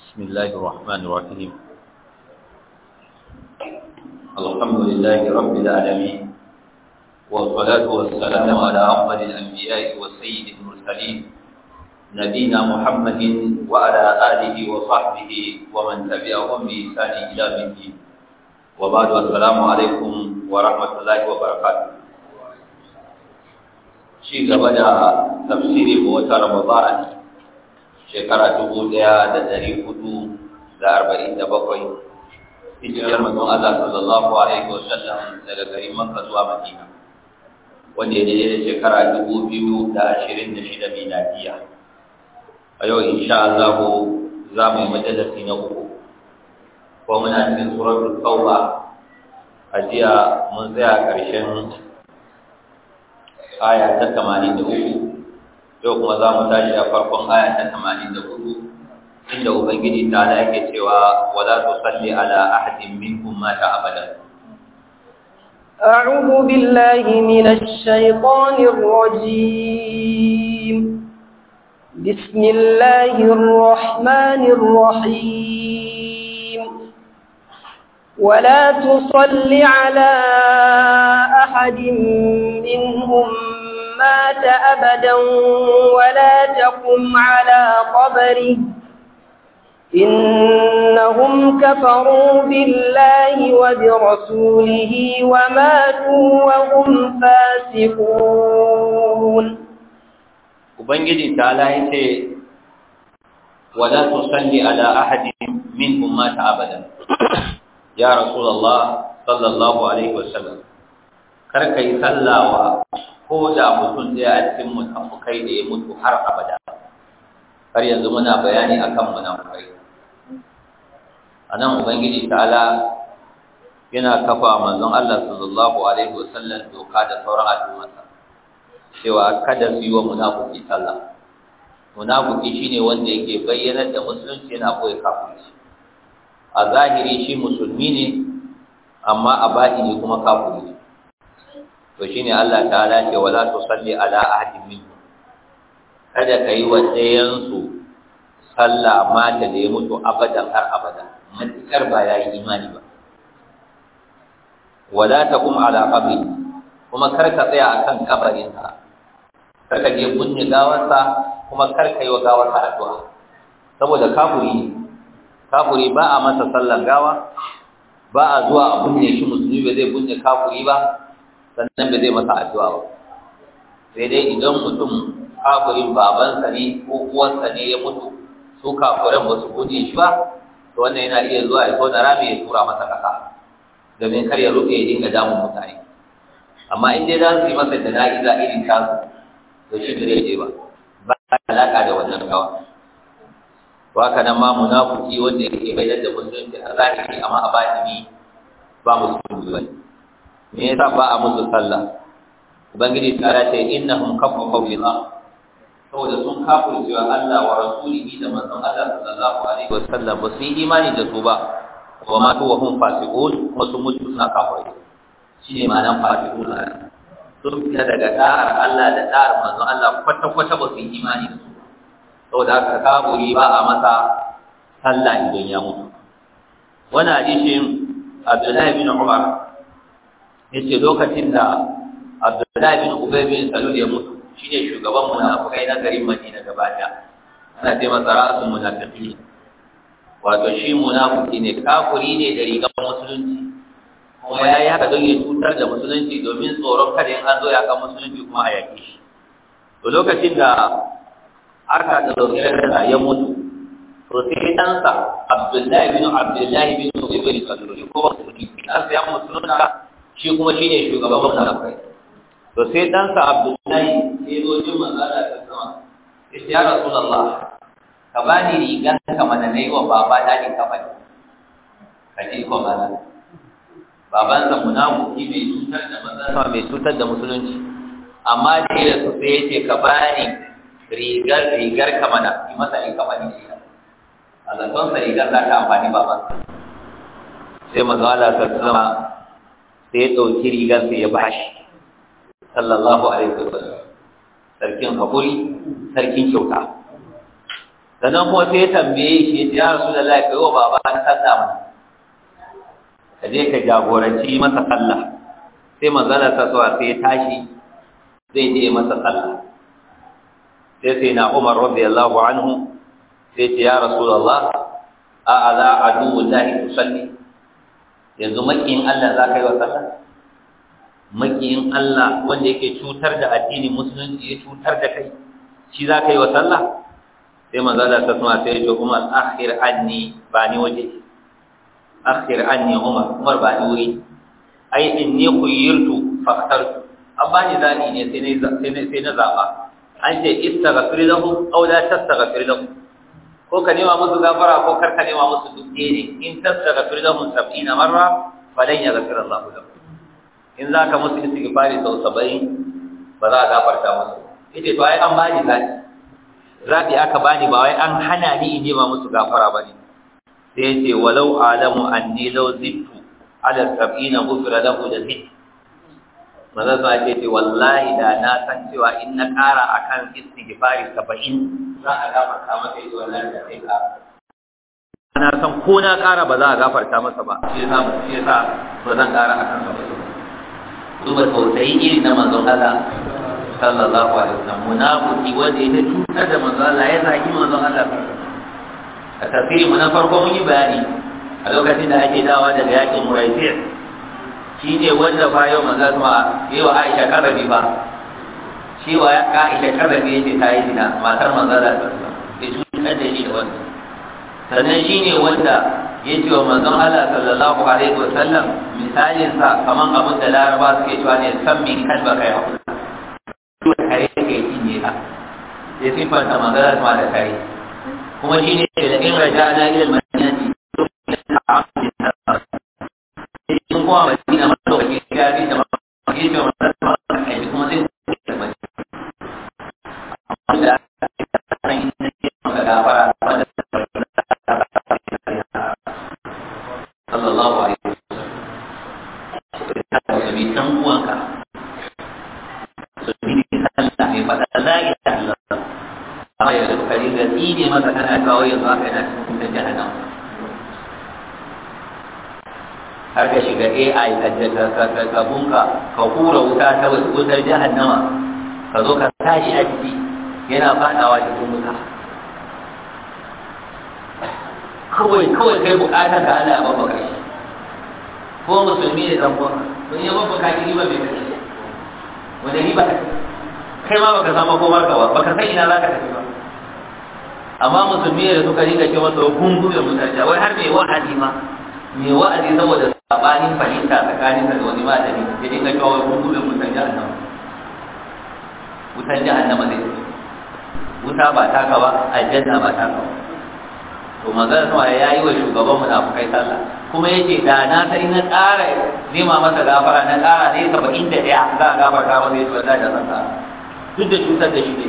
بسم الله الرحمن الرحيم الحمد لله رب العالمين والصلاة والسلام على أفضل الأنبياء والسيد المرسلين نبينا محمد وعلى آله وصحبه ومن تبعهم بإحسان إلى الدين وبعد السلام عليكم ورحمة الله وبركاته شيء قبل تفسير بوتا رمضان shekara dubu ɗaya da ɗari hudu da arba'in da bakwai hijirar manzon Allah sallallahu alaihi wa sallam daga garin Makka zuwa Madina wanda ya daidai da shekara dubu biyu da ashirin da shida miladiya a yau insha Allah za mu yi majalisi na uku ko muna cikin suratul tauba a jiya mun tsaya ƙarshen aya ta tamanin da uku yau kuma za mu tashi a farkon aya ta tamanin da hudu inda ubangiji ta ala yake cewa wala tusalli ala ahadin minhum mata abadan أعوذ بالله من الشيطان الرجيم بسم الله الرحمن الرحيم ولا تصل على أحد منهم مات أبدا ولا تقم على قبره إنهم كفروا بالله وبرسوله وماتوا وهم فاسقون Ubangiji ta ce, Wala tusalli ala ahadin min ummata abadan, ya Rasulallah sallallahu Alaihi wasallam, kar ka yi sallawa ko da mutum ɗaya a cikin munafukai da ya mutu har abada har yanzu muna bayani akan munafukai a nan ubangiji ta'ala yana kafa manzon Allah sallallahu alaihi wasallam doka da sauran al'ummarsa cewa kada su yi wa munafuki sallah munafuki shine wanda yake bayyanar da musulunci yana koyi kafirci a zahiri shi musulmi ne amma a batini kuma kafiri ne to shine Allah ta'ala ce wala tusalli ala ahadin minhum kada kai wa ɗayan su sallah mata da ya mutu abadan har abada matukar ba ya yi imani ba wala taqum ala qabri kuma kar ka tsaya akan kabarin sa kar ka je bunne gawarsa kuma kar ka yi wa gawarsa addu'a saboda kafuri ne kafuri ba a masa sallan gawa ba a zuwa a bunne shi musulmi ba zai bunne kafuri ba sannan ba zai masa addu'a ba sai dai idan mutum kafirin babansa ne ko uwansa ne ya mutu su kafiran ba su guje shi ba to wannan yana iya zuwa ya tona rami ya tura masa ƙasa domin kar ya rufe ya dinga damun mutane amma in dai za su yi masa da na'iza irin tasu to shi ba zai je ba ba alaƙa da wannan gawa to haka nan ma munafiki wanda yake bayyana da musulunci a zahiri amma a batini ba musulunci ba ne me yasa ba a musu sallah ubangiji ta ce innahum kafaru billah saboda sun kafir cewa Allah wa rasulihi da manzon Allah sallallahu alaihi wasallam ba su yi imani da su ba wa ma tu wa hum fasiqun kuma sun mutu suna kafirai shine ma'anar fasiqun sun fita daga da'ar Allah da da'ar manzon Allah kwata kwata ba su yi imani da su saboda haka kafiri ba a masa sallah idan ya mutu wannan hadisin Abdullahi bin Umar yace lokacin da Abdullahi bin Ubay bin Salul ya mutu shine shugaban munafikai na garin Madina gaba daya ana ce masa ra'asul munafiqin wato shi munafiki ne kafiri ne da rigar musulunci kuma ya yi haka don ya cutar da musulunci domin tsoron kada in an zo ya kan musulunci kuma a yaƙi shi to lokacin da aka ɗauki da ya mutu to sai ɗansa Abdullahi bin Abdullahi bin Ubay bin Salul ko musulunci ɗansa ya musulunta shi kuma shi ne shugaban munafikai to sai ɗansa abdullahi sai zo jin manzala ta sama ya ce ya rasulallah ka ba ni rigar ka mana na yi wa baba da ni kafa ne ka ji ko mana babansa munafiki mai cutar da manzala mai cutar da musulunci amma da ya su sai ya ce ka ba ni rigar rigar ka mana yi masa in kafa ne a zaton sa rigar za ta amfani babansa sai manzala ta sama sai ya ɗauki rigar sai ya bashi sallallahu alaihi wasallam sarkin hakuri sarkin kyauta sannan kuma sai ya tambaye shi ya rasu da lafi wa baba na sallah mana ka je ka jagoranci masa sallah sai manzala ta suwa sai ya tashi zai je masa sallah sai sai na umar radiyallahu anhu sai ce ya rasulullah a ala adu lahi tusalli yanzu makiyin Allah za ka yi wa sallah makiyin Allah wanda yake cutar da addinin musulunci ya cutar da kai shi za ka yi wa sallah sai manzo Allah ta sama sai ya Umar akhir anni ba ni waje akhir anni Umar Umar ba ni wuri ai inni khuyirtu faqtartu amma ni zani ne sai ne sai ne sai na zaba an ce istaghfir lahum aw la tastaghfir lahum ko ka nema musu gafara ko kar ka nema musu duk ne in tastaghfir lahum 70 marra falan yaghfir Allah lahum in za ka musu istighfari sau 70 ba za a gafarta musu yace to ai an bani zaki zabi aka bani ba wai an hana ni in nema musu gafara bane sai yace walau alamu anni law zittu ala 70 ghufira lahu da zittu maza sa ce ce wallahi da na san cewa in na ƙara akan istighfari saba'in za a gafarta masa yi wallahi da sai ka na san ko na ƙara ba za a gafarta masa ba shi yasa ba shi yasa ba zan ƙara akan saba'in duba tausayi iri na manzon Allah sallallahu alaihi wasallam munafiki wanda ya cutar da manzon Allah ya zagi manzon Allah a tafsiri mu na farko mun yi bayani a lokacin da ake dawa daga yakin Muraisi' shi ne wanda fa yau maza kuma yi wa aisha karabi ba shi wa aisha karabi yake ta yi zina matar maza da ta ya cutar da shi da wanda sannan shi ne wanda ya ce wa manzon Allah sallallahu alaihi wa sallam misalin sa kaman abin da laraba suke cewa ne san min kalba kai hakuri to kare yake cinye ka ya sifanta magana kuma da kare kuma shi ne da in rajana ila al-madinati in kuma madina madaukaki ya fi da mafi da mafi da kai kuma zai da mai amma da san inda ke maka gafara wanda sallallahu alaihi wasallam da bi dan uwanka su bi sallah mai fada la ilaha illallah amma ya da kari ga tsine maka kana kawo yanzu aka yana cikin jahannama har ka shiga AI ka bunka ka hura wuta ta wutar jahannama ka zo ka tashi a ciki yana fadawa cikin wuta kawai kawai kai bukatar ka Allah ya babba kai ko musulmi ne dan uwan don ya babba kai riba bai kai wanda riba kai ma baka samu ko barka ba baka san ina zaka tafi ba amma musulmi da suka riga ce masa gungu da mutane wai har mai wa'azi ma mai wa'azi saboda sabanin fahimta tsakanin da wani malami ya dinga cewa wai kun gudun wutan jahannama wutan jahannama zai wuta ba taka ba aljanna ba taka ba to magana sama ya yi wa shugaban munafukai sallah kuma yace da na sai na ƙara nema masa gafara na ƙara ne saba'in da ɗaya za a gafarta masa yace wallahi da sallah duk da cutar da shi ne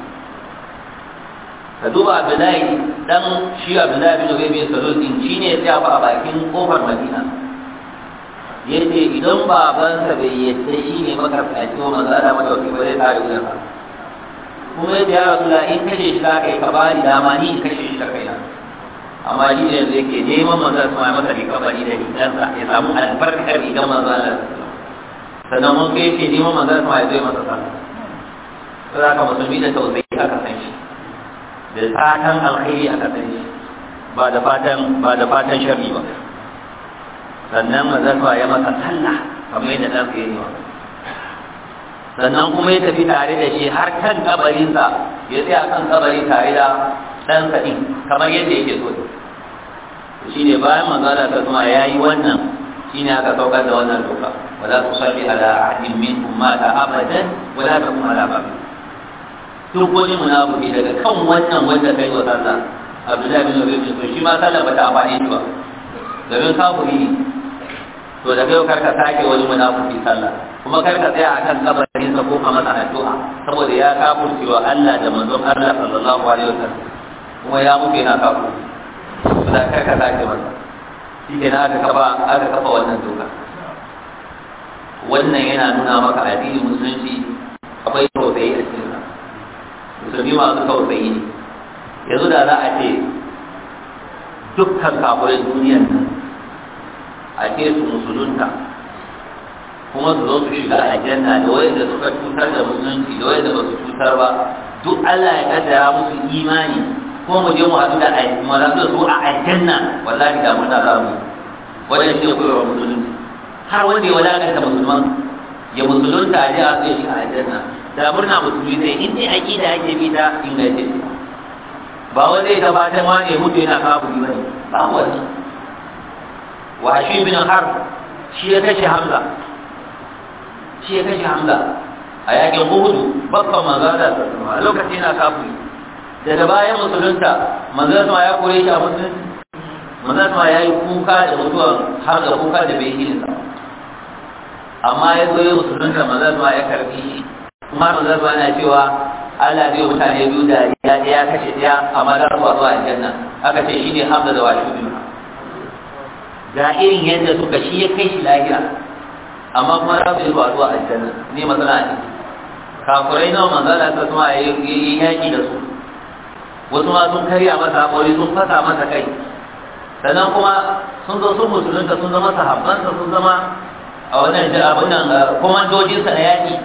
ka duba abdullahi dan shi abdullahi bin ubay bin salul din shine ya tsaya a bakin kofar madina yace idan babansa bai yadda shi ne makarfaci wa manzo Allah mata wakil bare tare da sa kuma yace ya rasulullah in kashe shi zaka yi ka bani dama ni in kashe shi da kaina amma shi ne yanzu yake neman manzo Allah ya masa rika bani da rigansa ya samu albarkar rigan manzo Allah sannan mun kai yake neman manzo Allah ya zo masa sallah sai aka musulmi da tausayi aka san shi da fatan alkhairi aka san shi ba da fatan ba da fatan sharri ba sannan mazarwa ya masa sallah kamar yadda ɗan ya yi wa sannan kuma ya tafi tare da shi har kan kabarinsa ya tsaya kan kabari tare da ɗansa ɗin kamar yadda yake so shi ne bayan manzala ta kuma ya yi wannan shi ne aka saukar da wannan doka wala su salli ala ahadin min ummata abadan wala ta kuma ala babu duk wani munafiki daga kan wannan wanda kai wa sallah abdullahi bin ubay bin shi ma sallah bata amfani shi ba domin kafiri ne to da kai karka sake wani munafiki sallah kuma karka tsaya akan kabarin sa ko masa addu'a saboda ya kafurci wa Allah da manzon Allah sallallahu alaihi wasallam kuma ya mutu yana kafur to da karka sake masa shi ke aka kafa aka kafa wannan doka wannan yana nuna maka addinin musulunci akwai tausayi a cikin sa musulmi masu tausayi ne yanzu da za a ce dukkan kafirin duniyar nan a ce su musulunta kuma su zo su shiga aljanna da wayanda suka cutar da musulunci da wayanda ba su cutar ba duk Allah ya kaddara musu imani ko mu je mu haɗu da mu haɗu da su a aljanna wallahi da muna za mu wannan shi ne koyarwar musulunci har wanda ya wadakanta musulman ya musulunta a je a zai shiga aljanna da murna musulmi sai in dai aqida ake bi ta ingance ba wanda ya tabbatar ma ne mutu yana kafiri bane ba wannan washi bin har shi ya kashe hamza shi ya kashe hamza a yakin uhudu bakkan manzala a lokacin yana kafiri daga bayan musulunta manzala sama ya kore shi a musulunci manzala sama ya yi kuka da mutuwan hamza kuka da bai yi sa amma ya zo ya musulunta manzala sama ya karbi shi kuma manzala sama yana cewa Allah zai mutane biyu da ya ya kashe ɗaya amma za su zuwa aljanna aka ce shine hamza da washi bin ga irin yadda suka shi ya kai shi lahira amma kuma za su yi zuwa zuwa aljanna ne matsala ne kafurai nawa manzala ta kuma ya yi yaƙi da su wasu ma sun karya masa haƙori sun fasa masa kai sannan kuma sun zo sun musulunta sun zama sahabbansa sun zama a wannan abin nan komandojinsa na yaƙi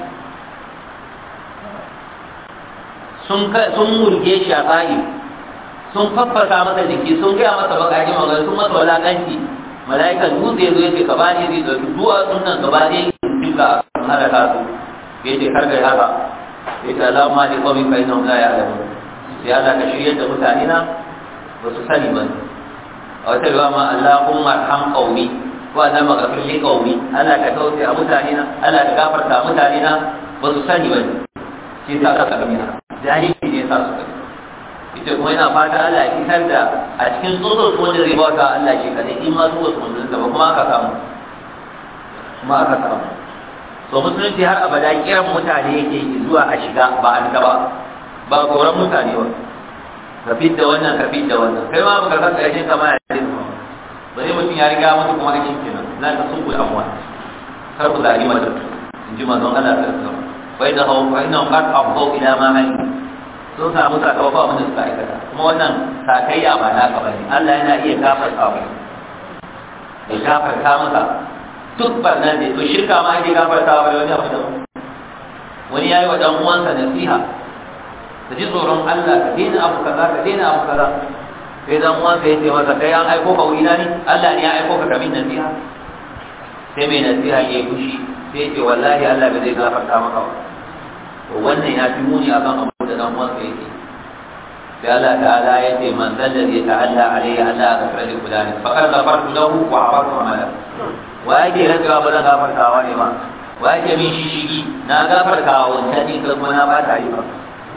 sun murge shi a tsayi sun faffasa masa jiki sun gaya masa bakaji magana sun masa walakanci mala'ikan dutse ya zo ya ce ka bani zai ɗauki duwatsun nan gaba ɗaya duka sun halaka su ya ce kar kai haka ya ce Allah ma ne kawai kai nan la ya alamu sai Allah ka shirya da mutane na ba su sani ba a wata riwa ma Allahumma arham qaumi ko Allah maghfir li qaumi Allah ka tausaye a mutane na Allah ka gafarta mutane na ba su sani ba shi sa ka kalmi na jahili ne sa su kai ita kuma yana fata Allah ya fitar da a cikin tsotsar su wanda zai bauta Allah shi kadai in ma su wasu musulunta ba kuma aka samu kuma aka samu so musulunci har abada kiran mutane yake zuwa a shiga ba a fita ba ba koran mutane ba ka fidda wannan ka fidda wannan kai ma baka san karshen kama ya ce ba bari mutum ya riga mutu kuma aikin kenan la ta sun kula amwa kar ku zari mata in ji manzon Allah ta tsara fa inna hu fa inna qad afdau ila ma hali sun samu sakamako abin da suka aikata kuma wannan sakayya ba naka bane Allah yana iya gafarta mu ya gafarta maka duk barnan ne to shirka ma ake gafarta wa wani abu da wani yayi wa dan uwansa nasiha ka ji tsoron Allah ka daina abu kaza ka daina abu kaza sai dan uwansa ya ce masa kai an aiko ka wurina ne Allah ne ya aiko ka kamin nasiha sai mai nasiha ya yi fushi sai ya ce wallahi Allah bai zai gafarta maka ba to wannan ya fi muni akan abu da dan uwansa yake sai Allah ta'ala ya ce man zalla ya ta'alla alayhi Allah ka fara fulani faqad ghafartu lahu wa afartu amala wa yake rantsuwa ba zan gafartawa ne ma wa yake min shishigi na gafartawa wancan din kuma na ba ta yi ba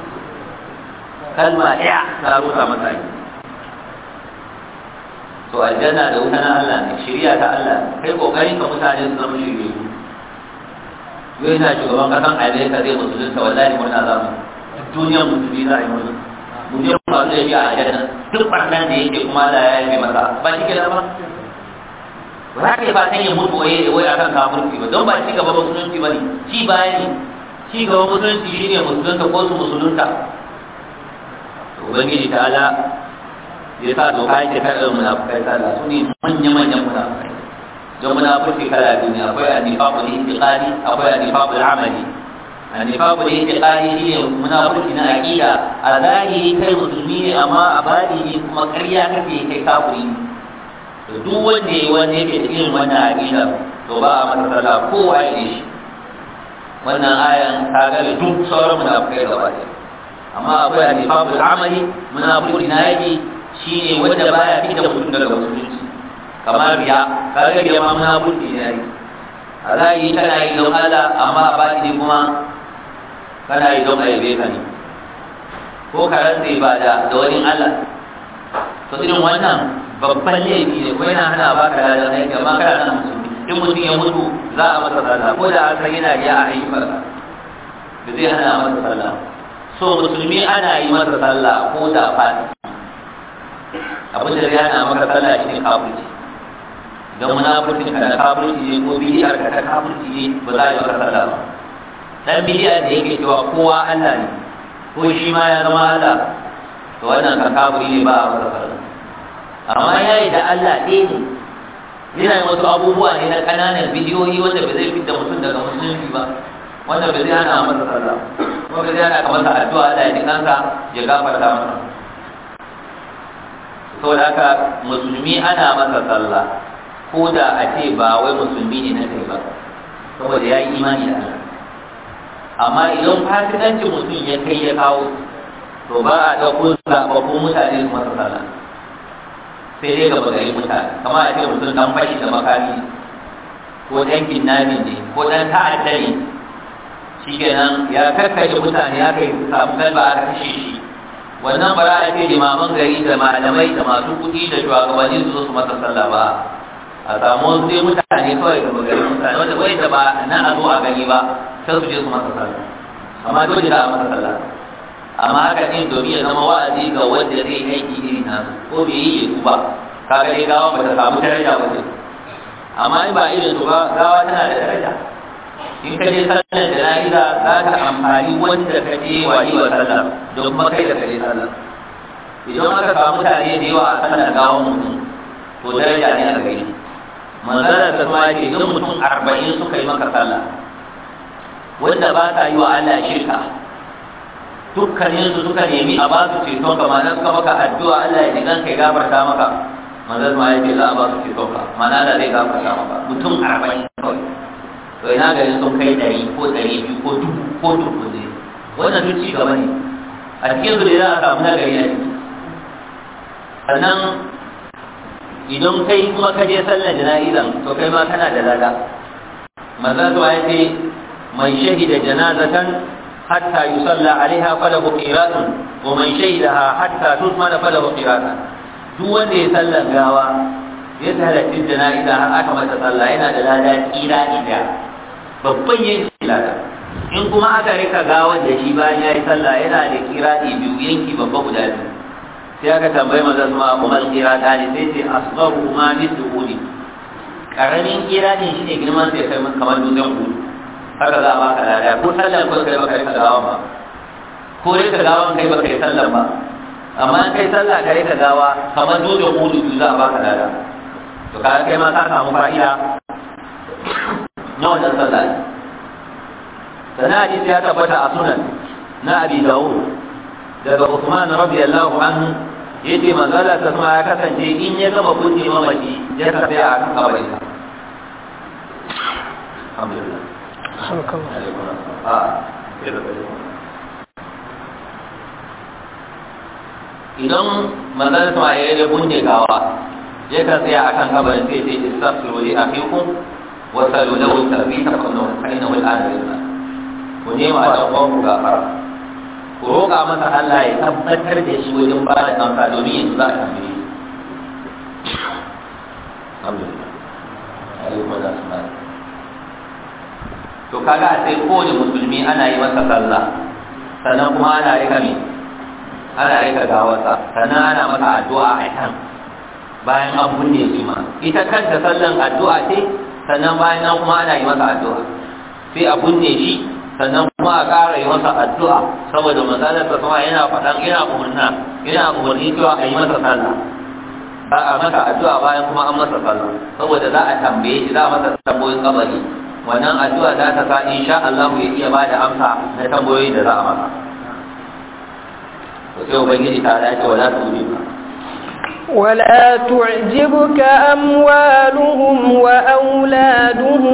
kalma ɗaya ta rusa masa yi to aljanna da wuta na Allah ne shirya ta Allah kai kokarin ka mutane su zama shirye yau yana shugaban kasan Amerika zai musulunta wallahi murna za mu duniyar musulmi za a yi murna mu je mu masu yabi a aljanna duk barnan da yake kuma Allah ya yi masa ba shi ke da ba ba za ka yi fatan ya mutu waye wai akan kafirci ba don ba ci gaba musulunci ba ne ci baya ne ci gaba musulunci shine musulunta ko su musulunta ubangiji ta ala ya sa doka yake kada munafukai sallah su ne manya-manyan munafukai don munafurci kala biyu ne akwai annifaqul itiqadi akwai annifaqul amali annifaqul itiqadi shine munafurci na aqida a zahiri kai musulmi ne amma a batini kuma ƙarya kake kai kafiri to duk wanda yayi wanda yake cikin wannan aqida to ba a masa sallah kowa ya yi shi wannan ayan ta ga duk sauran munafukai gaba ɗaya amma akwai annifaqul amali munafurci na yaki shine wanda baya fita mutum daga musulunci kamar riya kaga riya ma munafurci ne yayi a zahiri kana yi don Allah amma a batini kuma kana yi don aibe ka ne ko ka rantse ba da da wani Allah to irin wannan babban laifi ne ko yana hana baka da aiki amma kana nan musulmi in mutum ya mutu za a masa sallah ko da an san yana riya a haifar da zai hana masa sallah so musulmi ana yi masa sallah ko da fati abin da zai hana maka sallah shi ne kafirci don munafurcin ka da kafirci ne ko bidiyar ka da kafirci ne ba za a yi maka sallah ba dan bidiyar da yake cewa kowa Allah ne ko shi ma ya zama Allah to wannan ka kafiri ne ba a masa sallah amma ya yi da Allah ɗaya ne yana yin wasu abubuwa ne na ƙananan bidiyoyi wanda ba zai fita mutum daga musulunci ba wanda ba zai hana masa sallah kuma ba zai hana ka masa addu'a da ya ji kansa ya gafarta masa saboda haka musulmi ana masa sallah ko da a ce ba wai musulmi ne na kai ba saboda ya yi imani da Allah amma idan fasikancin mutum ya kai ya kawo to ba a ɗauko zaɓaɓɓun mutane su masa sallah sai dai gaba gari mutane kama a ce mutum dan fashi da makami ko dan kinnami ne ko dan ta'adda ne shikenan ya karkashe mutane ya kai samu kalba a kashe shi wannan ba za a ce limaman gari da malamai da masu kuɗi da shugabanni su zo su masa sallah ba a samu sai mutane kawai gaba gari mutane wanda bai da ba na a zo a gani ba sai su je su masa sallah amma dole da a masa sallah amma haka din domin ya zama wa'azi ga wanda zai aiki irin nasu ko bai yi ya ba kaga dai gawa ba ta samu daraja ba amma in ba irin su ba gawa tana da daraja in ka je sallar jana'iza za ka amfani wanda ka je wa yi wa sallar don kuma kai da ka je sallar idan aka samu mutane da yawa a sallar gawan mutum to daraja ne a gare shi manzara ta kuma ce idan mutum arba'in suka yi maka sallah wanda ba sa yi wa Allah shirka dukkanin su suka nemi a ba su ceton ka ma'ana suka maka addu'a Allah ya jigan kai gafarta maka manzon ma ya ce za a ba su ceton ka ma'ana Allah zai gafarta maka mutum arba'in kawai to ina garin sun kai ɗari ko ɗari biyu ko dubu ko dubu ne wannan duk ci gaba ne a cikin su da za a samu nagari a ciki sannan idan kai kuma ka je sallar jana'izan to kai ma kana da lada manzon ya ce man shahida janazatan حتى يصلى عليها فله قيراط ومن شهدها حتى تثمن فله قيراط duk wanda ya sallar gawa ya halarci jana'iza har aka mata sallah yana da lada kira ida babban yin lada in kuma aka rika gawan da shi bayan ya yi sallah yana da kira biyu yanki babba guda biyu sai aka tambayi maza kuma umar kira ta ne sai ce asbaru ma mithlu karamin kira ne shine girman sai kai kamar dutsen hudu haka za a baka lada ko sallar ko kai baka rika gawa ba ko rika gawa kai baka yi sallar ba amma in kai sallah ka rika gawa kamar dole hudu biyu za a baka lada to ka kai ma ka samu fa'ida na wannan sallah sana hadisi ya tabbata a sunan na abi dawud daga Uthman radiyallahu anhu yace manzala ta kuma ya kasance in ya gama kunni mamaci ya tafi a kan kabarin alhamdulillah idan manzan sama ya yi bunne gawa ya kan tsaya a kan kabarin sai ce istaghfiru li akhikum wa salu lahu tarbita kunna kaina wal adillah ku nema da uwan ku gafara ku roƙa masa Allah ya tabbatar da shi wajen ba da kansa domin yanzu za a tambaye shi alhamdulillah alaikum assalam to kaga a sai kowane musulmi ana yi masa sallah sannan kuma ana rika me ana rika gawarsa sannan ana masa addu'a a kan bayan an bunne shi ma ita kanta sallan addu'a ce sannan bayan nan kuma ana yi masa addu'a sai a bunne shi sannan kuma a ƙara yi masa addu'a saboda manzalar sa sama yana faɗan yana umurna yana umurni cewa a yi masa sallah ba a masa addu'a bayan kuma an masa sallah saboda za a tambaye shi za a masa tambayoyin kabari wannan addu'a za ta sa insha Allah ya iya bada amsa na tambayoyi da za a masa to sai ubangiji ta dace wala tu'minu ولا تعجبك أموالهم وأولادهم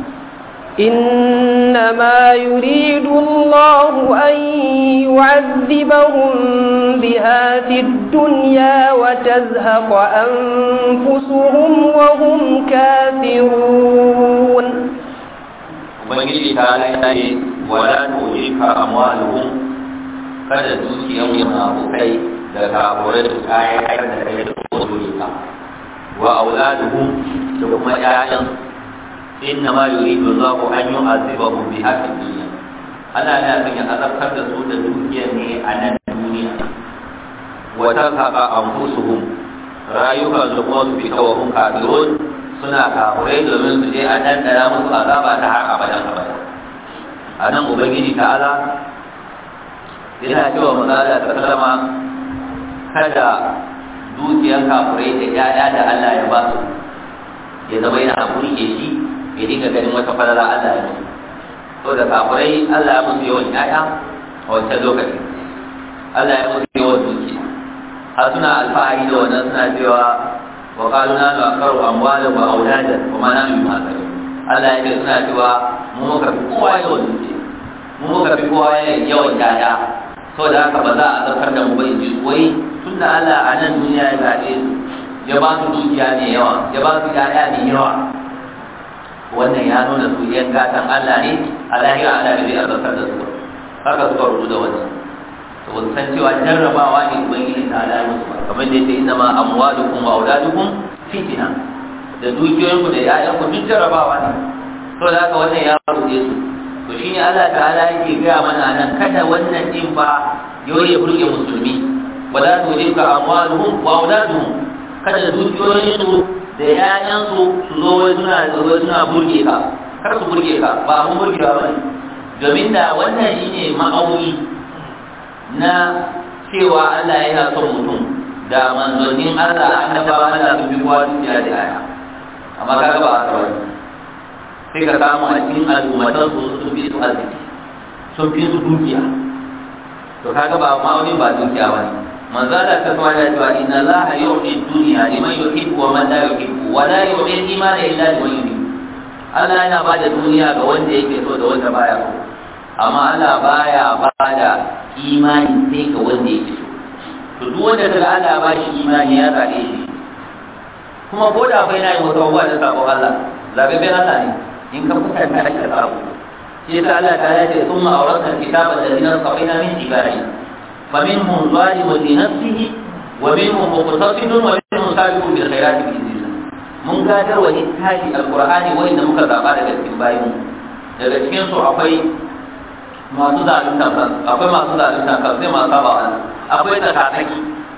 إنما يريد الله أن يعذبهم بها في الدنيا وتزهق أنفسهم وهم كافرون ubangiji ta ce wala tujika amwaluhum kada dukiyar munafukai da kafurai da kayan da kai da kodurika wa auladuhum da kuma ƴaƴan inna ma yuridu Allahu an yu'adhibahum biha fid dunya Allah yana son ya azabtar da su da dukiyar ne a nan duniya wa tazhaqa anfusuhum rayukan su kuma su fita wa hum kafirun suna kafurai domin su je a dandana musu azaba ta har abadan abada a nan ubangiji ta'ala yana cewa mazala ta sallama kada dukiyar kafurai da ƴaƴa da Allah ya ba su ya zama yana burge shi ya dinga ganin wata falala Allah ya musu to da kafurai Allah ya musu yawan ƴaƴa a wancan lokaci Allah ya musu yawan dukiya har suna alfahari da wannan suna cewa wa qalu nanu aqaru amwalan wa auladan wa ma nanu yuhasabun Allah ya ce suna cewa mu muka fi kowa yawan dukiya mu muka fi kowa yawan ƴaƴa saboda haka ba za a zartar da mu ba in ji wai tunda Allah a nan duniya ya zaɓe su ya ba su dukiya mai yawa ya ba su ƴaƴa mai yawa wannan ya nuna su yan gatan Allah ne a lahira Allah ne zai azabtar da su haka suka rubu da wannan to ba san cewa jarrabawa ne ubangiji ta Allah musu ba kamar da yake inna ma amwalukum wa auladukum fitna da dukiyoyinku da ƴaƴanku duk jarrabawa ne to da haka wannan ya rubuce su to shine Allah ta'ala yake gaya mana nan kada wannan din fa yau ya burge musulmi wala tujibka amwaluhum wa auladuhum kada dukiyoyinsu da ƴaƴansu su zo wai suna zo suna burge ka kar su burge ka ba mun burge ba bane domin da wannan shine ma'auni na cewa Allah yana son mutum da manzonin Allah annabawa Allah sun bi kowa dukiya da ƴaƴa amma kaga ba haka bane sai ka samu a cikin al'ummatan su sun fi su arziki sun fi su dukiya to kaga ba ma'aunin ba dukiya bane manzo Allah ta kuma da cewa inna Allah yu'ti dunya liman yuhibbu wa man la yuhibbu wa la yu'ti al-iman illa liman yuhibbu Allah yana bada duniya ga wanda yake so da wanda baya so amma Allah baya bada imani sai ga wanda yake so to duk wanda daga Allah ba shi imani ya zabe shi kuma ko da bai na yi wata abubuwa da sabon Allah zabe bai Allah ne in ka kusanta da sabo shi yasa Allah ta yace thumma awrasna al-kitaba alladhina safina min ibadina فمنهم ظالم لنفسه ومنهم مقتصد ومنهم سابق بالخيرات باذن الله mun gadar wa littafi alqur'ani wanda muka zaba daga cikin bayin daga cikin su akwai masu zalunta kan akwai masu zalunta kan sai masu saba wa akwai tsakatsaki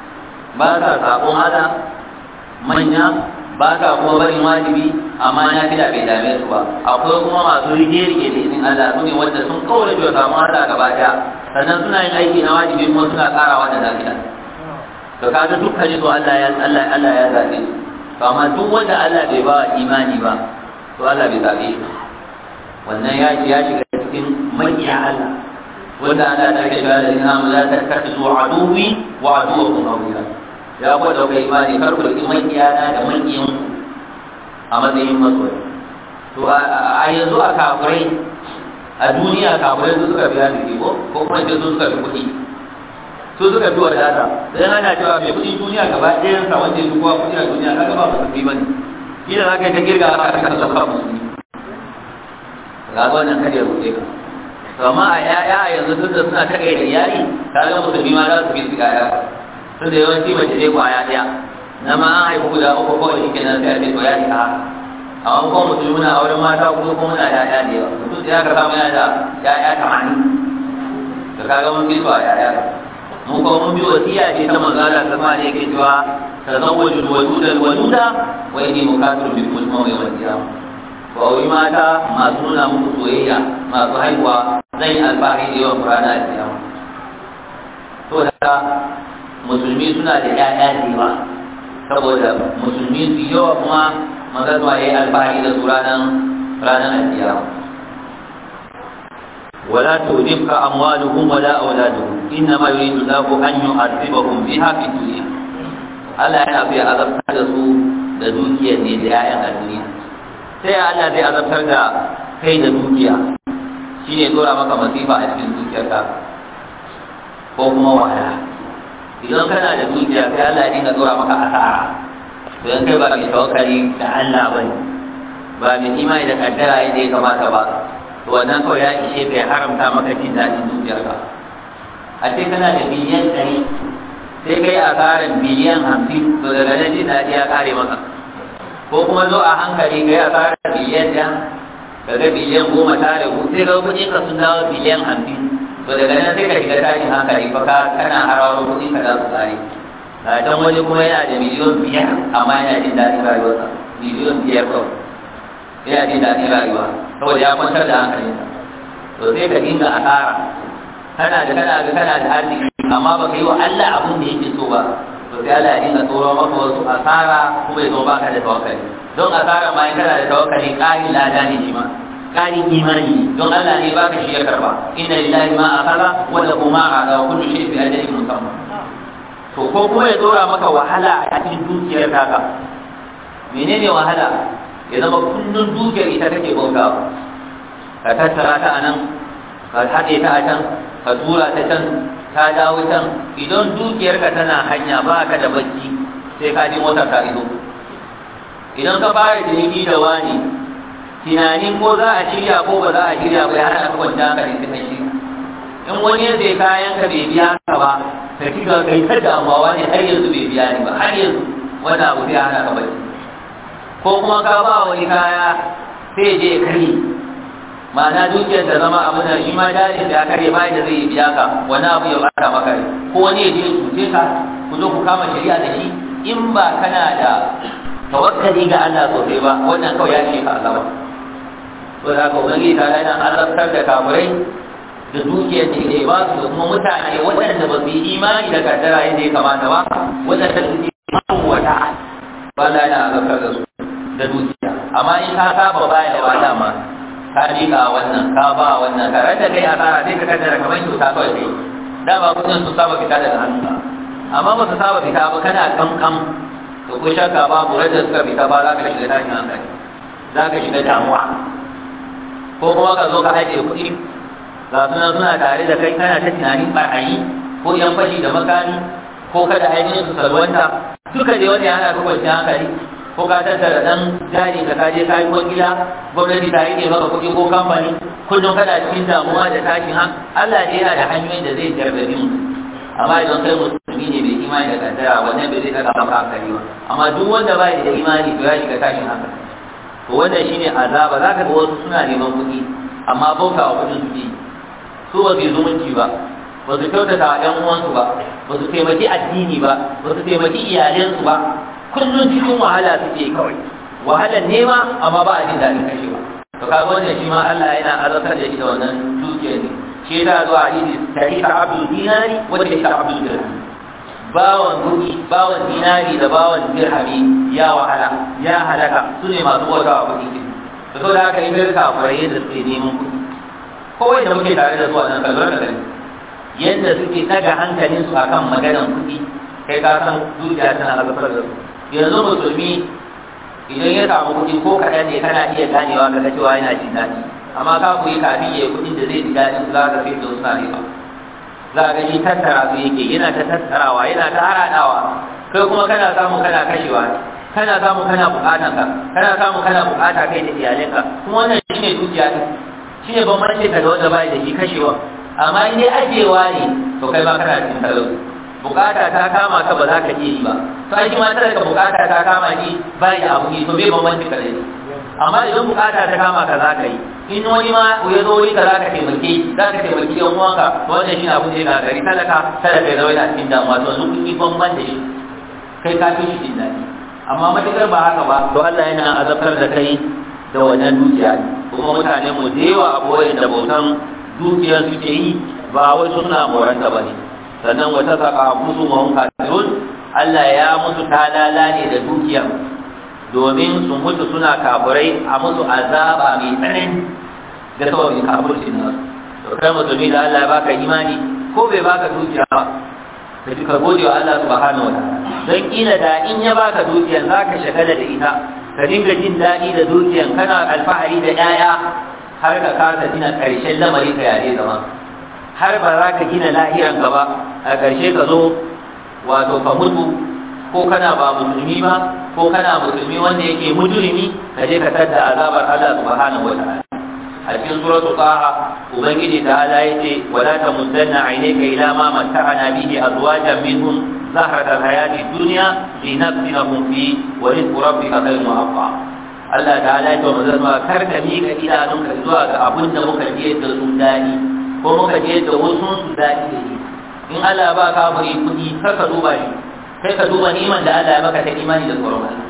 ba sa sabon hada manya ba sa kuma barin wajibi amma ya fi da bai dame su ba akwai kuma masu rige-rige da izinin Allah su ne wanda sun kaura da samu hada gaba daya sannan suna yin aiki na wajibi kuma suna karawa da lafiya to kaga dukkan su Allah ya Allah Allah ya zabe su to amma duk wanda Allah bai ba imani ba to Allah bai zabe shi wannan ya ya shiga cikin makiya Allah wanda Allah ta ce ga da ina mu la tattakhidhu aduwi wa aduwwakum awliya ya ku da kai imani kar ku riki makiya na da makiyin a matsayin masoyi to a yanzu a kafirai a duniya kafirai su suka biya jiki ko ko kuma ce su suka fi kuɗi su suka fi wadata dan ana cewa mai kuɗin duniya gaba ɗayan sa wanda ya fi kowa kuɗi a duniya kaga ba musulmi bane shi da zaka yi ta girga aka aka sauka musulmi ga wannan kada ya rufe ka to amma a ƴaƴa a yanzu tun da suna takai da iyali kaga musulmi ma za su fi su ƴaƴa tun da yawanci mace dai kwaya ɗaya na ma an haifu guda uku kawai shi kenan sai a ce to ya isa haka amma kuma mutum muna auren mata kuma kuma muna yaya da yawa mutum sai aka samu yana da yaya tamanin da kaga mun fi ba yaya mun kuma mun bi wasiya ce ta manzala ta ma ne yake cewa tazawwaju waduda waduda wa inni mukafirun bi kulli mawai wal qiyam ko auri mata masu nuna muku soyayya masu haihuwa zai alfahari da yawan qur'ana a kiyama to da musulmi suna da yaya da yawa saboda musulmi su yawa kuma magana ya yi alfahari da su ranar ranar alkiyama ولا تؤذبك أموالهم ولا أولادهم إنما يريد الله أن يعذبهم بها في الدنيا Allah yana so ya azabtar da su da dukiyar ne da ‘ya'yan a duniya sai Allah zai azabtar da kai da dukiya shi ne dora maka masifa a cikin dukiyarka ko kuma wahala idan kana da dukiya sai Allah ya dinga dora maka asara don kai ba mai tawakkali da Allah ba ne ba mai imani da kaddara yadda ya kamata ba to wannan kawai ya ishe ka ya haramta maka jin daɗin dukiyarka a ce kana da biliyan ɗari sai kai asarar biliyan hamsin to daga nan jin daɗi ya kare maka ko kuma zo a hankali kai asarar biliyan ɗaya daga biliyan goma ta ragu sai ga kuɗin ka sun dawo biliyan hamsin to daga nan sai ka shiga tashin hankali fa ka kana harawa kuɗin ka za su kare a can wani kuma yana da miliyon biyar amma yana jin daɗin rayuwarsa miliyon biyar kawai yana jin daɗin rayuwa saboda ya kwantar da hankalinsa to sai ka dinga asara kana da kana da kana da arziki amma baka yi wa Allah abin da yake so ba to sai Allah ya dinga tsoro maka wasu asara kuma ya zo baka da tawakkali don asara ma in kana da tawakkali ƙarin lada ne shi ma ƙarin imani don Allah ne baka shi ya karba inna lillahi ma akhara wa lahu ma ala wa kullu shay'in bi ajalin musamma to ko kuma ya tsora maka wahala a cikin dukiyar taka menene wahala ya zama kullun dukiyar ita kake bautawa ka tattara ta anan ka haɗe ta a can ka tura ta can ta dawo can idan dukiyarka tana hanya ba ka da bacci sai ka ji motar ka ido idan ka fara ciniki da wani tunanin ko za a shirya ko ba za a shirya ba ya hana ka kwanta ka da kai shi in wani ya sai kayan ka bai biya ka ba ka ci ga kai ta damuwa ne har yanzu bai biya ni ba har yanzu wani abu zai hana ka bacci ko kuma ka ba wani kaya sai je kari ma'ana dukiyar da zama abu da shi ma dalilin da ya kare ba da zai biya ka wani abu ya bata maka rai ko wani ya je cuce ka ku zo ku kama shari'a da shi in ba kana da tawakkali ga Allah sosai ba wannan kawai ya ce ka Allah ba to da ka ubangi ta yana azabtar da kafirai da dukiyar da ke ba su da kuma mutane waɗanda ba su yi imani da kaddara yadda ya kamata ba waɗanda su yi wata ba la yana azabtar da su da dukiya amma in ka saba baya da wata ma ka miƙa wannan ka ba wannan ka rada kai asara sai ka kaddara kamar kyauta kawai sai da ba kudin su saba fita daga hannu ba amma ba su saba fita ba kana kamkam to ko shakka babu rada suka fita ba za ka shiga tashin hankali za ka shiga damuwa ko kuma ka zo ka ajiye kuɗi ga suna suna tare da kai kana ta tunanin barayi ko yan fashi da makami ko kada ainihin su salwanta duka dai wani yana ka kwanciyar hankali ko ka tattara dan jari ka kaje ka yi gida gwamnati ta yi maka kuɗi ko kamfani kullum kana cikin damuwa da tashin han Allah ne yana da hanyoyin da zai jarrabi mu amma idan kai musulmi ne bai imani da kaddara wannan bai zai daga maka hankali ba amma duk wanda bai da imani to ya shiga tashin hankali to wannan shine azaba zaka ga wasu suna neman kuɗi amma bauta wa kuɗin suke su ba su zumunci ba ba su kyautata wa ƴan uwansu ba ba su taimaki addini ba ba su taimaki iyalansu ba kullum cikin wahala suke kawai wahalar nema amma ba a jin daɗin kashewa to kaga wannan shi ma Allah yana azabtar da shi da wannan dukiyar ne shi ta zuwa hadisi tarika abdul dinari wa tarika abdul dirham bawan kuɗi bawan dinari da bawan dirhami ya wahala ya halaka su ne masu bauta wa kuɗi da so da haka yi garka kurai da suke neman kuɗi kowai da muke tare da su a nan kalbar da gani yadda suke ɗaga hankalinsu akan maganan kuɗi kai ka san dukiya tana azabtar da su yanzu musulmi idan ya samu kuɗi ko kaɗan ne kana iya ganewa ga cewa yana jin daɗi amma ka kuyi kafin ya yi kuɗin da zai ji daɗin su za ka fi suna riba za ka shi tattara su yake yana ta tattarawa yana ta haraɗawa kai kuma kana samu kana kashewa kana samu kana buƙatan ka kana samu kana buƙata kai da iyalinka kuma wannan shine dukiya ne shine bambanci ka da wanda bai da shi kashewa amma in dai ajewa ne to kai ba kana cikin talauci bukata ta kama ka ba za ka iya yi ba to ai ma tare ka bukata ta kama ni ba ya abu ne to bai bambanci ka dai amma idan bukata ta kama ka za ka yi in wani ma ya zo wuri ka za ka taimake za ka taimaki yan uwanka to wannan shi abu ne na gari talaka talaka ya zama yana cikin damuwa to yanzu kuɗi bamban da shi kai ka fi shi jin daɗi amma matuƙar ba haka ba to Allah yana azabtar da kai da wannan dukiya kuma mutane mu da yawa abubuwan da bautan dukiyar suke yi ba wai suna moranta ba ne sannan wata saka musu mahun kafirun Allah ya musu talala ne da dukiya domin su mutu suna kafirai a musu azaba mai tsanani da sababin kafirci na to kai musulmi da Allah ya baka imani ko bai baka dukiya ba ka ji ka gode wa Allah subhanahu wa ta'ala don kila da in ya baka dukiya zaka shagala da ita ka dinga jin daɗi da dukiyan kana alfahari da 'ya'ya har ka kasa gina ƙarshen lamari ka yare zama har ba za ka gina lahiran ka ba a ƙarshe ka zo wato ka mutu ko kana ba musulmi ba ko kana musulmi wanda yake mujrimi ka je ka tadda azabar Allah subhanahu wa ta'ala a cikin suratu qaha ubangiji ta ala yace wala tamuddanna aynaka ila ma matta'ana bihi azwajan minhum zahrat alhayati dunya linafsinahum fi wa rizqu rabbika khayrun wa abqa Allah ta'ala ya ce wa zama kar ka miƙa idanunka zuwa ga abin da muka je da su dani ko muka je da wasu su daɗi da shi in Allah ba ka bari kuɗi kar ka duba shi kai ka duba niman da Allah ya maka ta imani da tsoron Allah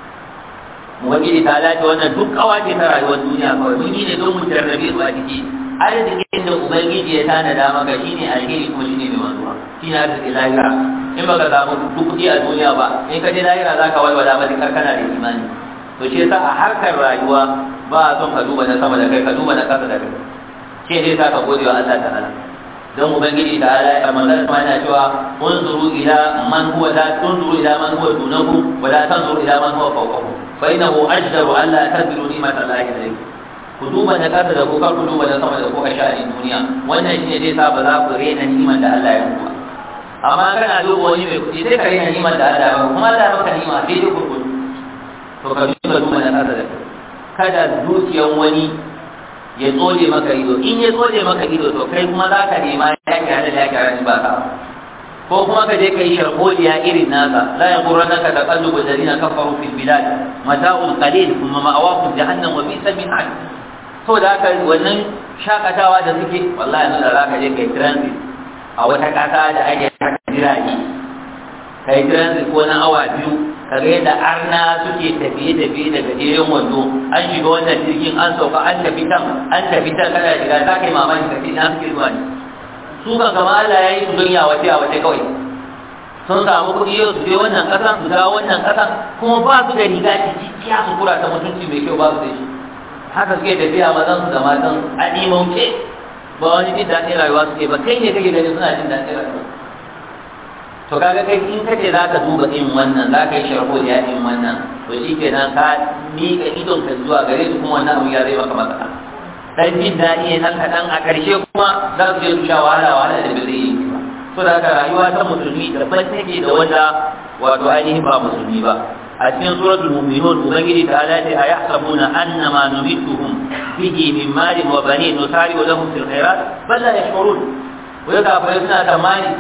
Ubangiji ta lati wannan duk kawace ta rayuwar duniya kawai mun yi ne don mu jarrabe su a ciki arzikin da Ubangiji ya tanada maka shine alheri kuma shine mai wanzuwa shi ne arziki lahira in baka samu duk kuɗi a duniya ba in ka je lahira za ka walwala matuƙar kana da imani to shi yasa a harkar rayuwa ba a son ka duba na sama da kai ka duba na ƙasa da kai shi ne sa ka gode wa Allah ta'ala don ubangiji ta ala ya manzara kuma yana cewa unzuru ila man huwa la tunzuru ila man huwa dunahu wa la tanzuru ila man huwa fawqahu fa innahu ajdaru an la tadbiru ni'mata allahi alaykum ku duba na kasa da ku kar ku duba na sama da ku a sha'anin duniya wannan shine zai sa ba za ku rena ni'man da Allah ya muku ba amma kana duba wani mai kuɗi sai ka rena ni'man da Allah ya muku kuma Allah ya maka ni'ima sai dai kurkudu to ka duba duba na kasa da kada zuciyan wani ya tsole maka ido in ya tsole maka ido to kai kuma za ka nema ya kyara da ya kyara ni ba ka ko kuma ka je ka yi sharholiya irin nasa la ya qurrana ka taqallubu alladhina kafaru fil bilad mata'un qalil thumma ma'awahum jahannam wa bi'sa mihad to da haka wannan shakatawa da suke wallahi yanzu da za ka je kai transit a wata kasa da ake haka jirage kai transit ko na awa biyu kaga yadda arna suke tafiye-tafiye daga jerin wando an shiga wannan jirgin an sauka an tafi can an tafi can kana shiga za ka yi mamaki ka ce na suke zuwa ne su kan kama Allah ya yi su don yawace yawace kawai sun samu kuɗi yau su je wannan ƙasan su dawo wannan ƙasan kuma ba su da riga cikakkiya su kura ta mutunci mai kyau ba su da shi haka suke tafiya mazan su da matan a ɗimauce ba wani jin daɗin rayuwa suke ba kai ne kake gani suna jin daɗin rayuwa to kaga kai in kace za ka duba in wannan za ka yi sharho da yaɗin wannan to shi kenan ka miƙa idon ka zuwa gare su kuma wannan abu ya zai maka matsala dan jin daɗi ne nan kaɗan a ƙarshe kuma za su je su sha wahala wahala da ba zai yi ba so da haka rayuwa ta musulmi daban take da wanda wato ainihin ba musulmi ba a cikin suratul mu'minun ubangiji ta ala ce ayahsabuna annama numituhum bihi min malin wa banin nusari'u lahum fil khairat bal la yashkurun wai kafirai suna tamani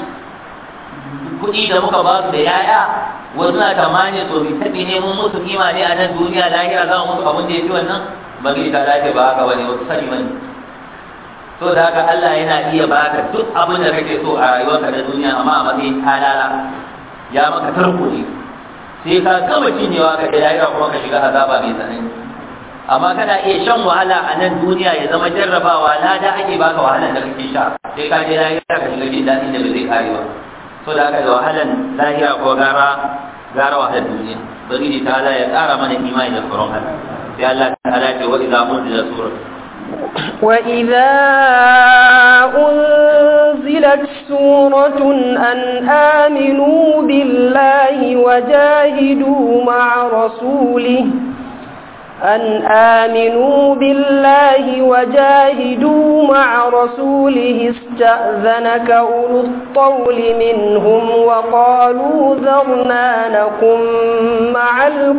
kuɗi da muka ba su da yaya wasu na tamani to bi tabi ne mun musu kima ne a nan duniya lahira za mu musu abin da ya fi wannan ubangiji ta ala ce ba haka bane wasu sani bane so da haka Allah yana iya baka duk abin da kake so a rayuwarka na duniya amma a matsayin talala ya maka tarko ne sai ka gama cinyewa ka da lahira kuma ka shiga azaba mai tsanani amma kana iya shan wahala a nan duniya ya zama jarrabawa lada ake baka wahalar da kake sha sai ka je lahira ka shiga jin daɗin da bai zai kare ba so da haka da wahalar lahira ko gara gara wahalar duniya bari ta Allah ya ƙara mana imani da tsoron Allah sai Allah ta ala ce wa idza unzila surat وإذا أنزلت سورة أن آمنوا بالله وجاهدوا مع رسوله أن آمنوا بالله وجاهدوا مع رسوله استأذنك أولو الطول منهم وقالوا ذرنا نكن مع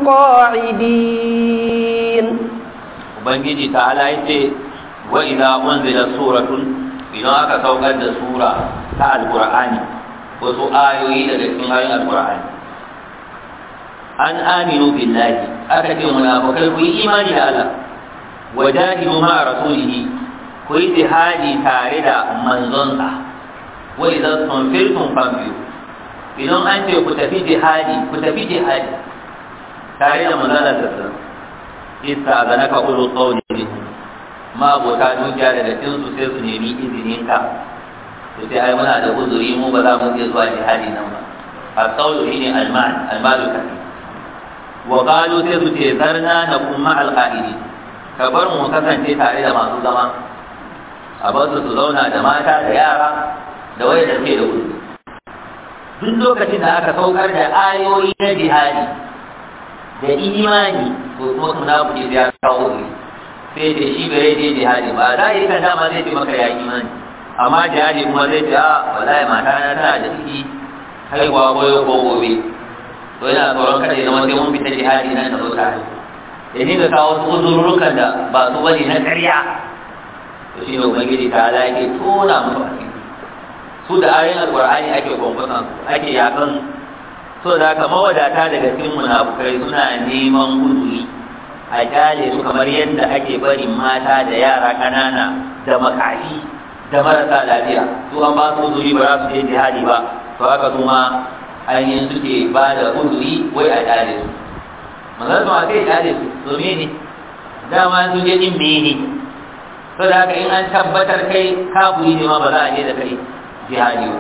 القاعدين ubangiji ta'ala yace wa idza unzila suratun idan aka saukar da sura ta alqur'ani wasu ayoyi daga cikin ayoyin alqur'ani an aminu billahi aka ce munafikai ku yi imani da Allah wa jahidu ma rasulihi ku yi jihadi tare da manzonsa wa idza tunfirtum fambiyu idan an ce ku tafi jihadi ku tafi jihadi tare da manzon Allah isa ga naka ulu qawli ma abota dukiya daga cikin su sai su nemi izinin ka to sai ai muna da uzuri mu ba za mu je zuwa jihadi nan ba al-qawlu shine al-mal al-malu kafi wa qalu sai su ce zarna na kuma al-qa'idi ka bar mu kasance tare da masu zama a bar su su zauna da mata da yara da wai da ke da uzuri duk lokacin da aka saukar da ayoyi na jihadi da imani ko kuma munafiki da ya kawo ne sai da shi bai je jihadi ba za yi kan dama zai ce maka ya imani amma jihadi kuma zai ce a wallahi mata na tana da ciki haihuwa goyo ko gobe to yana tsoron kada ya zama sai mun fita jihadi nan da zo tare ya dinga kawo wasu uzurrukan da ba su bane na ƙarya to shi ne ubangiji ta ala yake tona musu asiri su da ayoyin alƙur'ani ake kwankwasan ake yakan so da haka mawadata daga cikin munafukai suna neman uzuri a kyale su kamar yadda ake barin mata da yara ƙanana da makafi da marasa lafiya su an ba su uzuri ba za su je jihadi ba to haka su ma ainihin suke ba da uzuri wai a kyale su manzan su ma sai kyale su domin ne dama su je din mene so da haka in an tabbatar kai kafuri ne ma ba za a je da kai jihadi ba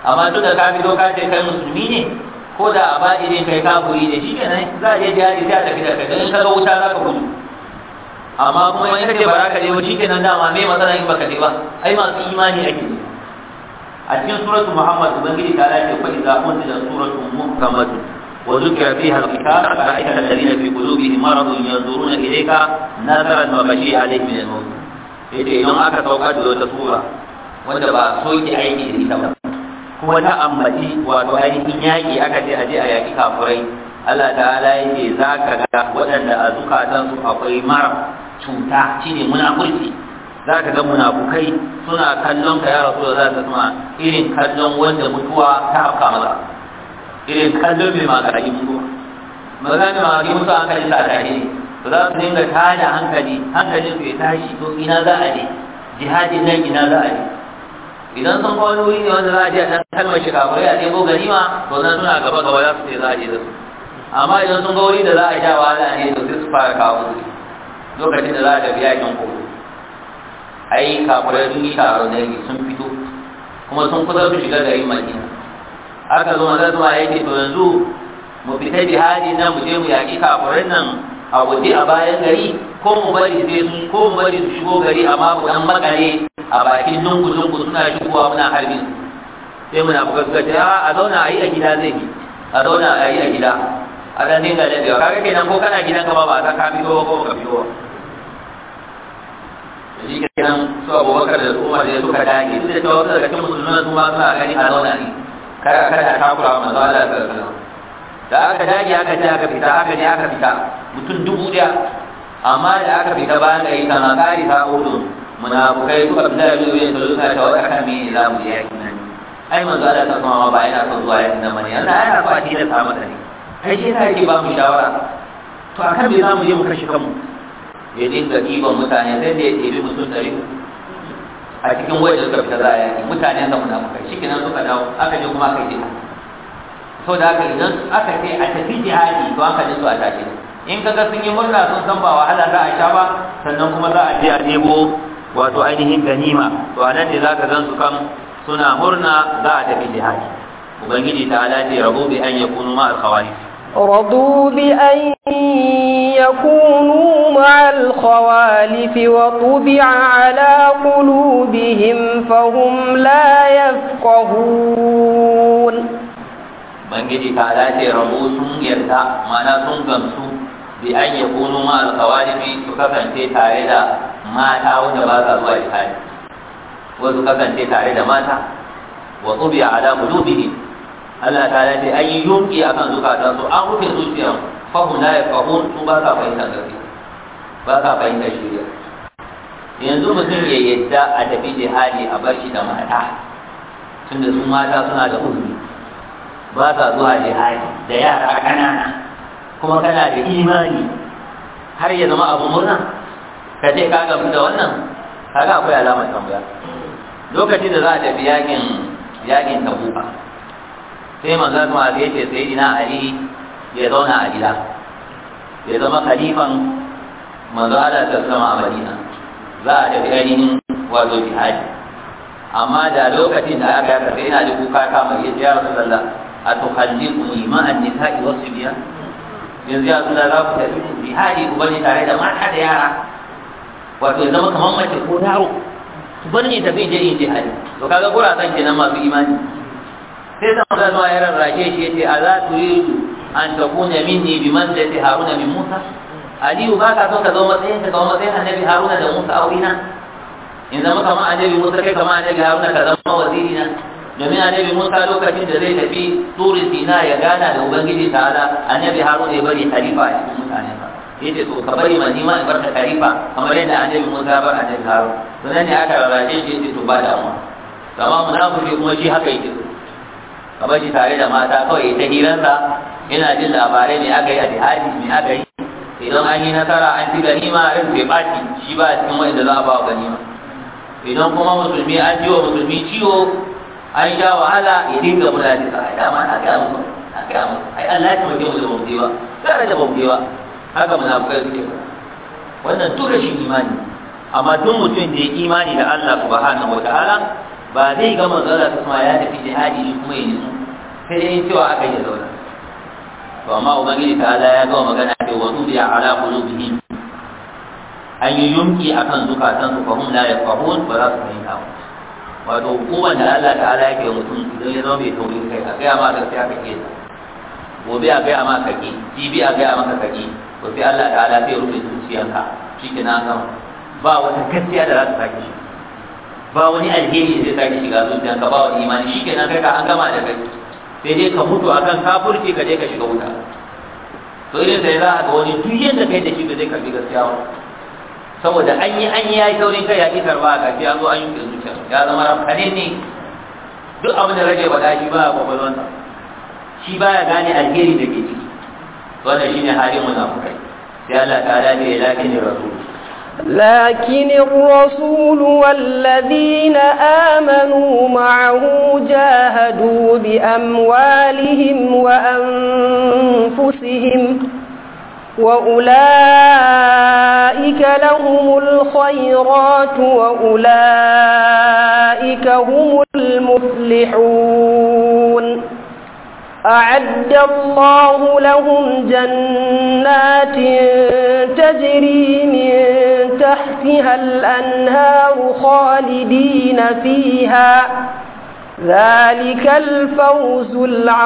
amma duk da ka fito ka ce kai musulmi ne ko da a baɗi ne kai kafuri ne shi kenan za a je jihadi sai a tafi da kai don in ka ga wuta za ka gudu amma kuma in ka ce ba za ka je ba shi kenan dama me matsala in baka je ba ai masu imani ake ne a cikin suratu muhammad ubangiji ta lafi fa idza unzila suratu muhammadun وذكر فيها القتال رأيت الذين في قلوبهم مرض ينظرون إليك نظرا وغشي عليه من الموت yace idan aka saukar da wata sura wanda ba soke aiki da ita ba kuma ta ambaci wato ainihin yaƙi aka ce aje a yaƙi kafurai Allah ta'ala yake za ka ga waɗanda a zukatansu akwai mara cuta shine munafurci za ka ga munafukai suna kallon ka ya rasu da za ka irin kallon wanda mutuwa ta hafka masa irin kallon mai magarayi mutuwa magana mai magarayi mutuwa hankali sa tashi ne to za su dinga tada hankali hankalin su ya tashi to ina za a je jihadin nan ina za a je idan sun kawo wuri ne wanda za a je a ɗan kalmar shi kafirai a ɗebo ganima to nan suna gaba gaba za su ce za a je da su amma idan sun ga wuri da za a sha wahala ne to sai su fara kawo su lokacin da za a tafi yakin kogo ai kafirai sun yi taron dangi sun fito kuma sun kusa su shiga garin madina aka zo maza zuwa yake to yanzu mu fita jihadi nan mu je mu yaƙi kafirin nan a waje a bayan gari ko mu bari sai su ko mu bari su shigo gari amma mu dan makare a bakin lungu lungu suna shigowa muna harbin sai muna bugaskace a a zauna a yi a gida zai bi a zauna a yi a gida a dan dinga dadewa kaga kenan ko kana gidan ka ba ba ka fito ko ka fito shi kenan su abubakar da umar da suka dage duk da cewa wasu daga cikin musulman su ma suna gani a zauna ne kada kada takura wa manzo Allah sallallahu alaihi da aka dage aka je aka fita aka je aka fita mutum dubu daya amma da aka fita bayan gari kana kari ta hudu munafukai suka fita da biyu da suna ta wata kan mene za mu je yakin nan ai manzo Allah ta kuma ba yana son zuwa yakin nan bane yana yana so a ci da samu da ne ai shi yake ba mu shawara to akan me za mu je mu kashe kanmu ya dinga ɗiban mutane sai da ya ɗebi mutum ɗari a cikin wayar da suka fita za a yaki mutane sa munafukai shi kenan suka dawo aka je kuma aka yi jihadi to da haka idan aka ce a tafi jihadi to aka su a tashi in kaga sun yi murna sun san ba wahala za a sha ba sannan kuma za a je a ɗebo wato ainihin ganima to a nan ne za ka gan su kan suna murna za a tafi jihadi ubangiji ta ala ce rabu bi an yakunu ma al-khawarij رضوا بأن يكونوا مع الخوالف وطبع على قلوبهم فهم لا يفقهون bangiji ta dace rabu sun yarda mana sun gamsu bi an ya kunu ma alkawalifi su kasance tare da mata wanda ba sa zuwa jihadi wasu kasance tare da mata wa tsubi ala qulubihim Allah ta dace an yi yunki akan zukatan su an rufe zuciyar fahum la yafqahun su ba sa fahimta gaskiya ba sa fahimta shirya yanzu mutum ya yadda a tafi jihadi a bar shi da mata tunda su mata suna da uzuri ba sa zuwa jihadi da yara ƙanana kuma kana da imani har ya zama abu murna ka ce ka gamu da wannan kaga akwai alamar tambaya lokacin da za a tafi yakin yakin tabuka sai manzo kuma ya ce sai ina ali ya zauna a gida ya zama khalifan manzo Allah ta sama a Madina za a tafi ainihin wato jihadi amma da lokacin da aka yaka sai ina da kuka kama ya ya Rasulullah atukhalliquni ma an-nisa'i was-sibyan yanzu ya Rasulullah za ku tafi jihadi ku bani tare da mata da yara wato ya zama kamar mace ko yaro ku bani tafi je yin jihadi to kaga gurasan kenan masu imani sai da manzo Allah ya rarrashe shi yace ala turidu an takuna minni bi manzilati haruna min musa aliyu ba ka son ka zo matsayin ka zama matsayin annabi haruna da musa aurina in zama kamar annabi musa kai kamar annabi haruna ka zama waziri na domin annabi musa lokacin da zai tafi turi sina ya gana da ubangiji ta'ala annabi haruna ya bari khalifa a cikin mutane sa yace to ka bari ma nima in barka khalifa kamar yadda annabi musa bar annabi haruna to nan ne aka rarrashe shi yace to ba da amma amma munafiki kuma shi haka yake so kamar shi tare da mata kawai ta hiransa yana jin labarai me aka yi a jihadi me aka yi idan an yi nasara an ci ganima rin bai ɓaci shi ba a cikin wanda za a ba wa ganima idan kuma musulmi an ji wa musulmi ciwo an sha wahala ya dinga muna da sa ai dama na ga musu na ga musu ai Allah ya taimake mu da bamu ba tare da bamu ba haka munafikai suke wannan duk rashin imani amma duk mutum da ya imani da Allah subhanahu wataala ba zai ga manzala ta kuma ya tafi jihadi shi kuma ya nitsu sai dai cewa aka yi zauna to amma ubangiji ta ala ya gama magana ce wa tubiya ala qulubihim an yi yunki akan zukatan su fahum la yafahun ba za su fahimta ba wato hukumar da Allah ta'ala yake mutum idan ya zama mai taurin kai a gaya ma gaskiya ka ke gobe a gaya ma kaki jibi a gaya maka kaki to sai Allah ta'ala sai rufe zuciyanka shi ke na gama ba wata gaskiya da za ta sake shi ba wani alheri zai sake shiga zuciyanka ba wani imani shi ke nan kai ka an gama da kai sai dai ka mutu akan kafurci ka je ka shiga wuta to irin sai za a ga wani duk yadda kai da shi ba zai karbi gaskiya ba saboda an yi an yi ya yi saurin kai ya ƙi karba a ƙarshe ya zo an yi zuciya ya zama rafkanin ne duk abin da rage faɗa shi ba a kwakwalwansa shi ba ya gane alheri da ke ciki wannan shine halin munafukai sai Allah ta ala ne lakin rasul لكن الرسول والذين آمنوا معه جاهدوا بأموالهم وأنفسهم وأولئك لهم الخيرات وأولئك هم المفلحون أعد الله لهم جنات تجري من تحتها الأنهار خالدين فيها ذلك الفوز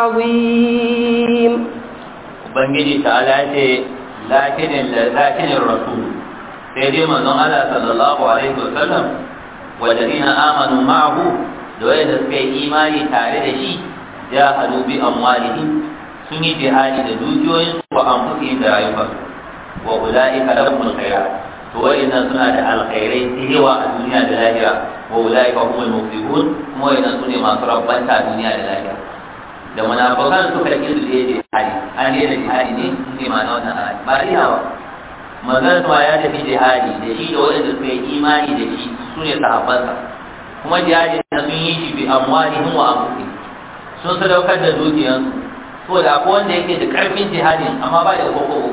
العظيم ubangiji ta'ala ce lakinin lakinin rasul sai dai manzon Allah sallallahu alaihi wasallam walladina amanu ma'ahu da wanda suka yi imani tare da shi jahadu bi amwalihim sun yi jihadi da dukiyoyin su wa anfusihim da rayukansu wa ulaika lahumul khairat to wayannan suna da alkhairai da yawa a duniya da lahira wa ulaika humul muflihun kuma wayannan sune masu rabbanta a duniya da lahira da munafikan suka yi su da jihadi an yi da jihadi ne sun ce ma'ana wannan ayat ba riya ba manzon ma ya tafi jihadi da shi da waɗanda suka yi imani da shi su ne sahabbansa kuma jihadi na sun yi shi bi amwalihim wa anfusihim sun sadaukar da dukiyansu so da akwai wanda yake da karfin jihadin amma ba da koko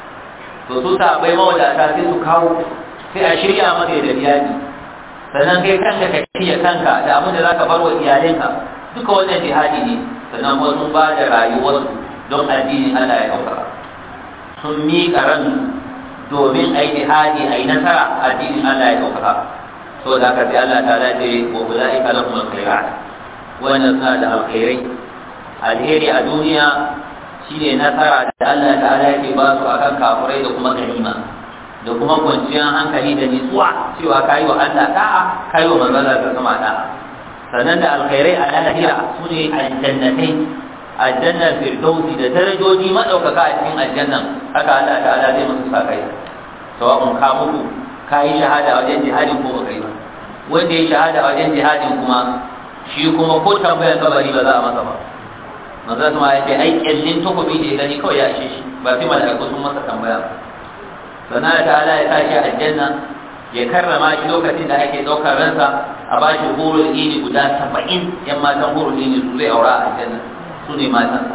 to su sahabbai mawadata sai su kawo sai a shirya maka da jihadi sannan kai kanka ka kiyaye kanka da abin da zaka bar wa iyalinka duka wannan jihadi ne sannan kuma sun ba da rayuwarsu don addinin Allah ya ɗaukaka sun miƙa ran domin a yi jihadi a yi nasara addinin Allah ya ɗaukaka so da haka sai Allah ta dace wa ula'ika lahum al-khairat wannan suna da alkhairai alheri a duniya shine nasara da Allah ta'ala yake ba su akan kafurai da kuma ganima da kuma kwanciyar hankali da nitsuwa cewa kayi wa Allah da'a kayi wa manzon Allah sama da'a sannan da alkhairai a lahira su ne aljannatai aljannar firdausi da darajoji maɗaukaka a cikin aljannan haka Allah ta'ala zai musu sakai sawa'un ka mutu ka yi shahada wajen jihadin ko baka yi ba wanda ya shahada wajen jihadin kuma shi kuma ko tambayar kabari ba za a masa ba manzo kuma ya ce ai kyallin takobi da ya gani kawai ya ishe shi ba sai mala'iku sun masa tambaya ba sannan ta'ala ya tashi aljanna ya karrama shi lokacin da ake ɗaukar ransa a ba shi hurul ini guda saba'in yan matan hurul ini su zai aura a aljanna su ne matansa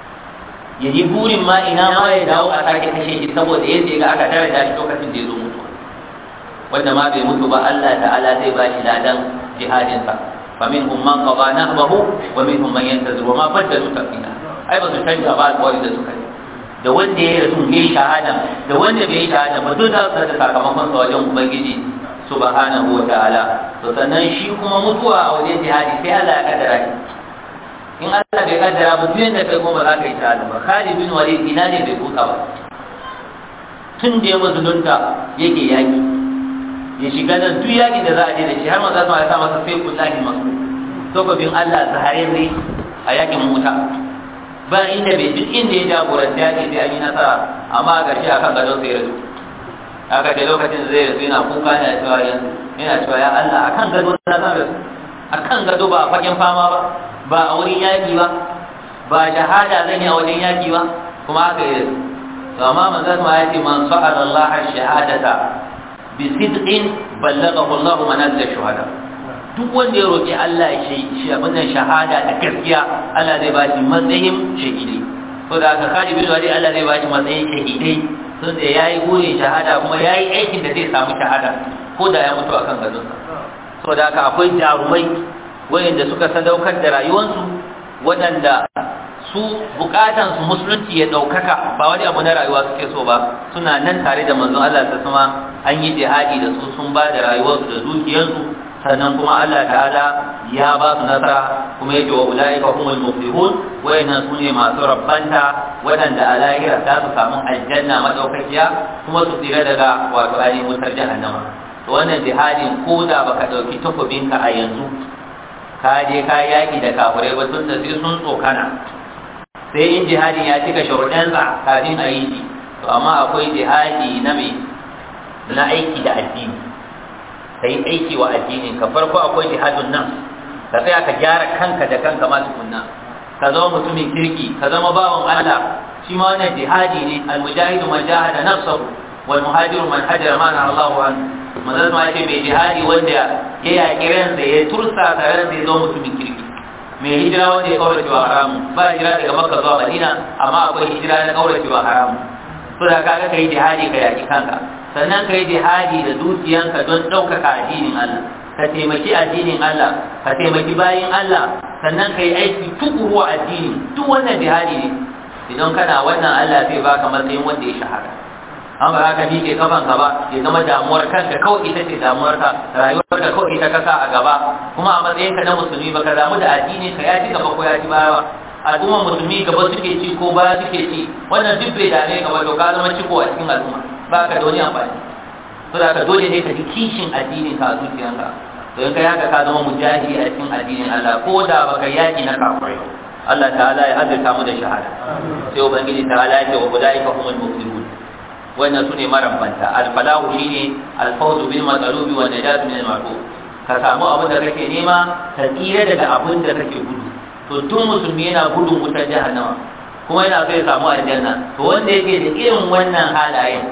ya yi burin ma ina ma ya dawo a sake kashe shi saboda yadda ya ga aka tare da shi lokacin da ya zo mutuwa wanda ma bai mutu ba Allah ta'ala zai ba shi ladan jihadinsa فمنهم من قضى نهبه ومنهم من ينتظر وما بدلوا تبديلا ai ba su canja ba alƙawari da suka yi da wanda ya rasu ya yi shahada da wanda bai yi shahada ba duk za su da sakamakon sa wajen ubangiji subhanahu wa ta'ala to sannan shi kuma mutuwa a wajen jihadi sai Allah ya kaddara shi in Allah bai kaddara ba duk yanda kai kuma za ka yi shahada ba Khalid bin Walid ina ne bai kuka ba tun da ya musulunta yake yaki ya shiga nan duk yakin da za a je da shi har maza su ya sa masa sai kullahi masu takobin Allah zahararre a yakin wuta ba inda bai duk inda ya jagoranta yaki sai an yi nasara amma a ƙarshe akan gadon sai rasu aka ce lokacin da zai rasu yana kuka yana cewa yanzu yana cewa ya Allah akan gado na zan rasu akan gado ba a fagen fama ba ba a wurin yaki ba ba shahada zan yi a wajen yaki ba kuma haka yi rasu to amma manzon ma ya ce man sa'ala Allah shahadata bi sidqin ballaghahu Allah manazil shuhada duk wanda ya roƙi Allah shi shi abin shahada da gaskiya Allah zai ba shi matsayin shahidai to da aka kali bin wali Allah zai ba shi matsayin shahidai sun da yayi burin shahada kuma yayi aikin da zai samu shahada ko da ya mutu akan gadon sa saboda haka akwai jarumai wayanda suka sadaukar da rayuwarsu waɗanda su bukatan su musulunci ya ɗaukaka ba wani abu na rayuwa suke so ba suna nan tare da manzon Allah ta sama an yi jihadi da su sun ba da rayuwarsu da dukiyarsu sannan kuma Allah ta'ala ya ba su nasara kuma yake wa ulaika humul muflihun wayannan sune masu rabbanta wadanda a lahira za su samu aljanna madaukakiya kuma su tsira daga wato ainihin wutar jahannama to wannan jihadin ko da baka dauki takobinka a yanzu ka je ka yaki da kafirai ba tun da sai sun tsokana sai in jihadin ya cika sharuɗansa kafin a yi shi to amma akwai jihadi na mai na aiki da addini ka yi aiki wa addinin ka farko akwai jihadun nan ka tsaya ka gyara kanka da kanka ma tukunna ka zama mutumin kirki ka zama bawan Allah shi ma wannan jihadi ne almujahidu man jahada nafsahu wal muhajiru man hajara ma Allahu an manzon ma ce mai jihadi wanda ya yaƙi ransa ya tursa ta ransa ya zama mutumin kirki mai hijira wanda ya kaurace wa haramu ba hijira daga makka zuwa madina amma akwai hijira na kaurace wa haramu so da kaga kai jihadi ka yaƙi kanka sannan ka yi jihadi da dukiyanka don ɗaukaka addinin Allah ka taimaki addinin Allah ka taimaki bayin Allah sannan ka yi aiki tukuru a addini duk wannan jihadi ne idan kana wannan Allah zai baka matsayin wanda ya shahara an ba ka miƙe kafan ka ba ya zama damuwar kanka kawai ita ce damuwar ka rayuwar ka kawai ita ka sa a gaba kuma a matsayin ka na musulmi baka damu da addini ka ya ci gaba ko ya ci baya al'ummar musulmi gaba suke ci ko baya suke ci wannan duk bai dame ka ba to ka zama ciko a cikin al'umma ba ka da wani amfani to da ka dole ne ka ji kishin addinin ka a zuciyanka to in kai haka ka zama mujahidi a cikin addinin Allah ko da baka yaki na kafirai Allah ta'ala ya azurta mu da shahada sai ubangiji ta'ala ya ce wa ulaika humul muflihun wannan sune marambanta al-falahu shine al-fawzu bil matlubi wa najat min al-ma'ruf ka samu abin da kake nema ka tsira daga abin da kake gudu to tun musulmi yana gudun wutar jahannama kuma yana so ya samu aljanna to wanda yake da irin wannan halayen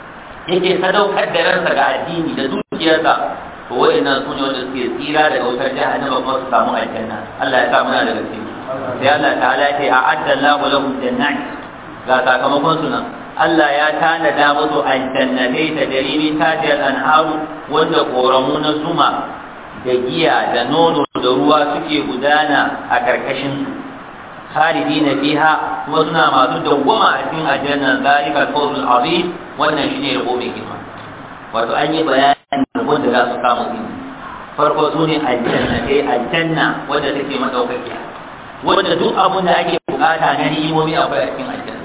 yake sadaukar da ransa ga addini da dukiyarsa to wa'annan sune wanda suke tsira daga wutar jahannama kuma su samu aljanna Allah ya sa muna daga cikin sai Allah ta'ala ya ce a'adda Allahu lahum jannati ga sakamakon su nan Allah ya tanada musu aljannatai ta jarimin tajiyar anharu wanda koramu na zuma da giya da nono da ruwa suke gudana a karkashin su khalidina fiha kuma suna masu dawwama a cikin aljanna zalika al-fawzul azim wannan shine rabo mai girma wato an yi bayanin rabon da za su kama su farko su ne aljannatai aljanna wanda take madaukakiya wanda duk abun da ake bukata na ni'imomi akwai a cikin aljanna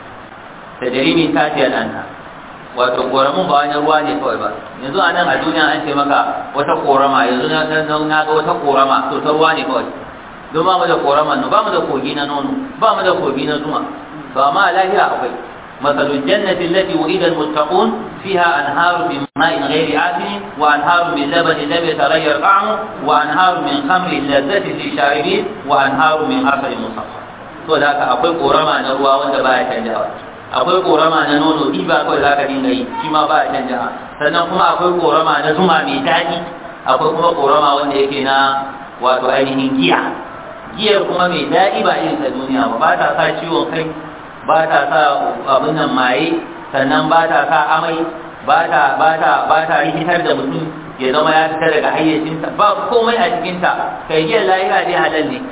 da jarimin tajiyar anna wato koramun ba wani ruwa ne kawai ba yanzu a nan a duniya an ce maka wata korama yanzu na ga wata korama to ta ruwa ne kawai don ba mu da korama no ba mu da kogi na nono ba mu da kogi na zuma to amma a lahira akwai مثل الجنة التي وعد المتقون فيها أنهار من ماء غير آسن وأنهار من لبن لم يتغير طعمه وأنهار من خمر لذة للشاربين وأنهار من عسل مصفى وذاك أقول قرما نروى وأنت باية تنجاوز akwai korama na nono ɗiba kawai za ka dinga yi shi ma ba a canja sannan kuma akwai korama na zuma mai daɗi akwai kuma korama wanda yake na wato ainihin giya giyar kuma mai daɗi ba irin ta duniya ba ba ta sa ciwon kai ba ta sa abin nan maye sannan ba ta sa amai ba ta ba ta ba ta rikitar da mutum ya zama ya fita daga hayyacinsa ba komai a cikinta kai giyar lahira dai halal ne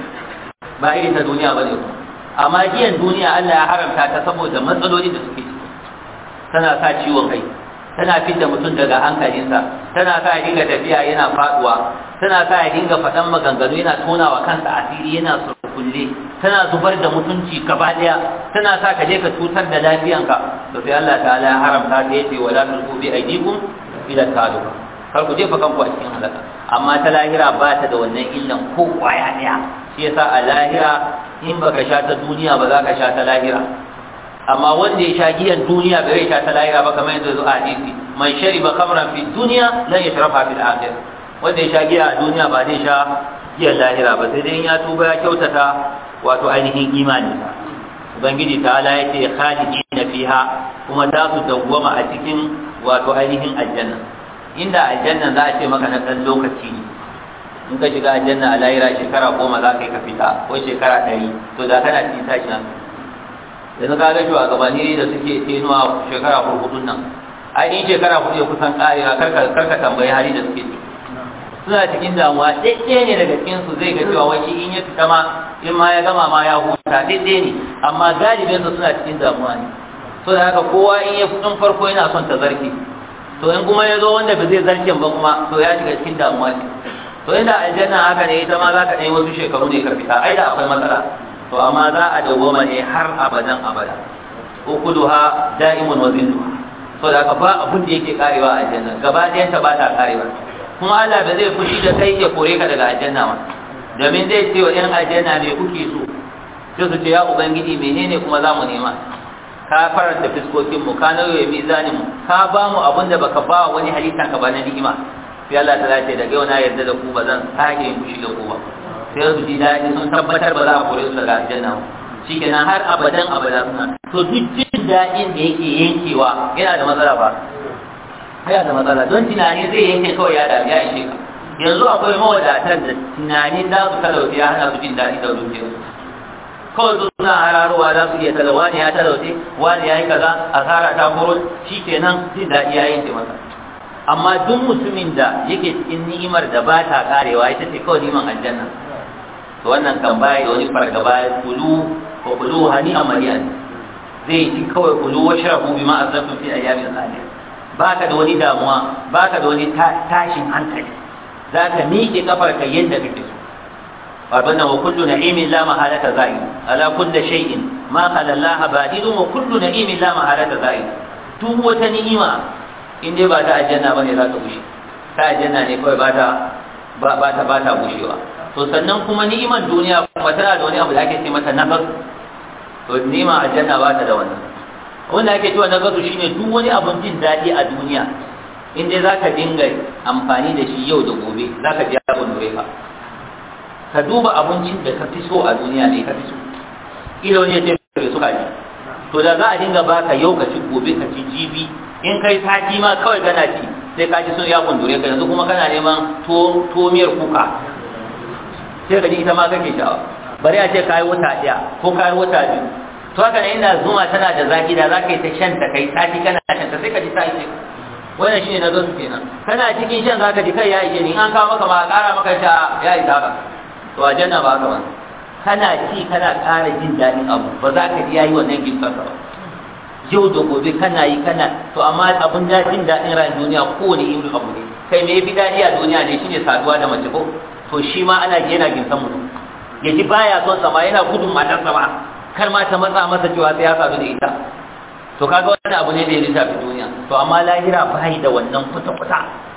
ba irin ta duniya ba ne kuma amma giyan duniya Allah ya haramta ta saboda matsaloli da suke ciki tana sa ciwon kai tana fidda mutum daga hankalinsa tana sa ya dinga tafiya yana faduwa tana sa ya dinga faɗan maganganu yana tona wa kansa asiri yana surkulle tana zubar da mutunci gaba daya tana sa ka je ka cutar da lafiyanka to sai Allah ta'ala ya haramta ta yace wala tulqu bi aydikum ila taluka kar ku jefa kanku a cikin halaka amma ta lahira ba ta da wannan illan ko kwaya daya shi yasa a lahira in baka sha ta duniya ba za ka sha ta lahira amma wanda ya sha giyan duniya bai sha ta lahira ba kamar yadda zuwa hadisi man shariba khamran fi dunya lan yashrafa fil akhir wanda ya sha giya a duniya ba zai sha giyan lahira ba sai dai ya tuba ya kyautata wato ainihin imani ubangiji ta ala yace khalidina fiha kuma za su dawwama a cikin wato ainihin aljanna inda aljanna za a ce maka na ɗan lokaci ne in ka shiga aljanna a lahira shekara goma za ka yi ka fita ko shekara ɗari to da kana cikin tashi nan yanzu ka ga shugabanni da suke tenuwa shekara hurhudun nan ai in shekara hudu ya kusan ƙarewa karka tambayi hali da suke ciki suna cikin damuwa ɗaiɗaya ne daga cikin su zai ga cewa wai shi in ya fita ma in ma ya gama ma ya huta ɗaiɗaya ne amma galibin su suna cikin damuwa ne so da haka kowa in ya kudin farko yana son ta zarki to in kuma ya zo wanda ba zai zarkin ba kuma to ya shiga cikin damuwa ne to inda aljanna haka ne ita ma za ka ɗanyi wasu shekaru ne ka fita ai da akwai matsala to amma za a dawwama ne har abadan abada ukuluha da'imun wa zilluha so da haka ba abun da yake karewa a aljanna gaba ɗayan ta ba ta karewa kuma Allah ba zai fushi da kai ya kore ka daga aljanna ma domin zai ce wa ƴan aljanna me kuke so sai su ce ya ubangiji menene kuma za mu nema ka faranta fiskokin mu ka nauye mizanin mu ka ba mu abin da baka ba wani halittan ka ba na ni'ima sai Allah ta ce daga yau na yarda da ku ba zan sake yin fushi da ku ba sai su ji daɗi sun tabbatar ba za a kore su daga aljanna ba shikenan har abadan abada suna to duk jin daɗin da yake yankewa yana da matsala ba yana da matsala don tunani zai yanke kawai ya dami ya ishe ka yanzu akwai mawadatar da tunanin za su talauce ya hana su jin daɗi da dukiyarsu kawai su suna hararowa za su iya tala wani ya talauce wani ya yi kaza asara ta koro shi kenan jin daɗi ya yanke masa amma duk mutumin da yake cikin ni'imar da ba ta karewa ita ce kawai niman aljanna to wannan kan baya da wani fargaba ya kulu wa kulu hani amaliyan zai ci kawai kulu wa shrabu bima azabtum fi ayyamin salih baka da wani damuwa baka da wani tashin hankali zaka miƙe kafar ka yadda kake so وابنا وكل نعيم لا محالة زائل على كل شيء ما خلا الله بادل وكل نعيم لا محالة زائل duk wata ni'ima in dai ba ta aljanna bane za ta bushe ta aljanna ne kawai ba ta ba ta ba ta bushewa to sannan kuma ni'iman duniya kuma tana da wani abu da ake ce mata nafas to ni'ima aljanna ba ta da wannan wanda ake cewa nafas shine duk wani abun jin daɗi a duniya in dai zaka dinga amfani da shi yau da gobe zaka ji abun dore ka ka duba abincin da ka fi so a duniya ne ka fi so ilo ne ce ka so kaji to da za a dinga baka yau ka ci gobe ka ci jibi in kai sati ma kawai kana ci sai ka ci sun ya kundure ka yanzu kuma kana neman to miyar kuka sai ka ji ita ma kake sha'awa bari a ce ka yi wata ɗaya ko ka yi wata biyu to haka ne ina zuma tana da zaki da za ka yi ta shan ta kai sati kana shan ta sai ka ji ta ishe wannan shine na gasu kenan kana cikin shan zaka ji kai ya ishe ni an kawo maka ma a ƙara maka ta ya isa ka to aljanna ba ka ba kana ci kana ƙara jin daɗin abu ba za ka ji yayi wannan gifta ka ba yau da gobe kana yi kana to amma abun da jin daɗin ran duniya kowane irin abu ne kai me yafi daɗi a duniya ne shine saduwa da mace ko to shi ma ana ji yana ginsan mutum ya ji baya son sama yana gudun matar sama kar ma ta matsa masa cewa sai ya sadu da ita to kaga wannan abu ne da ya lissafi duniya to amma lahira bai da wannan kwata-kwata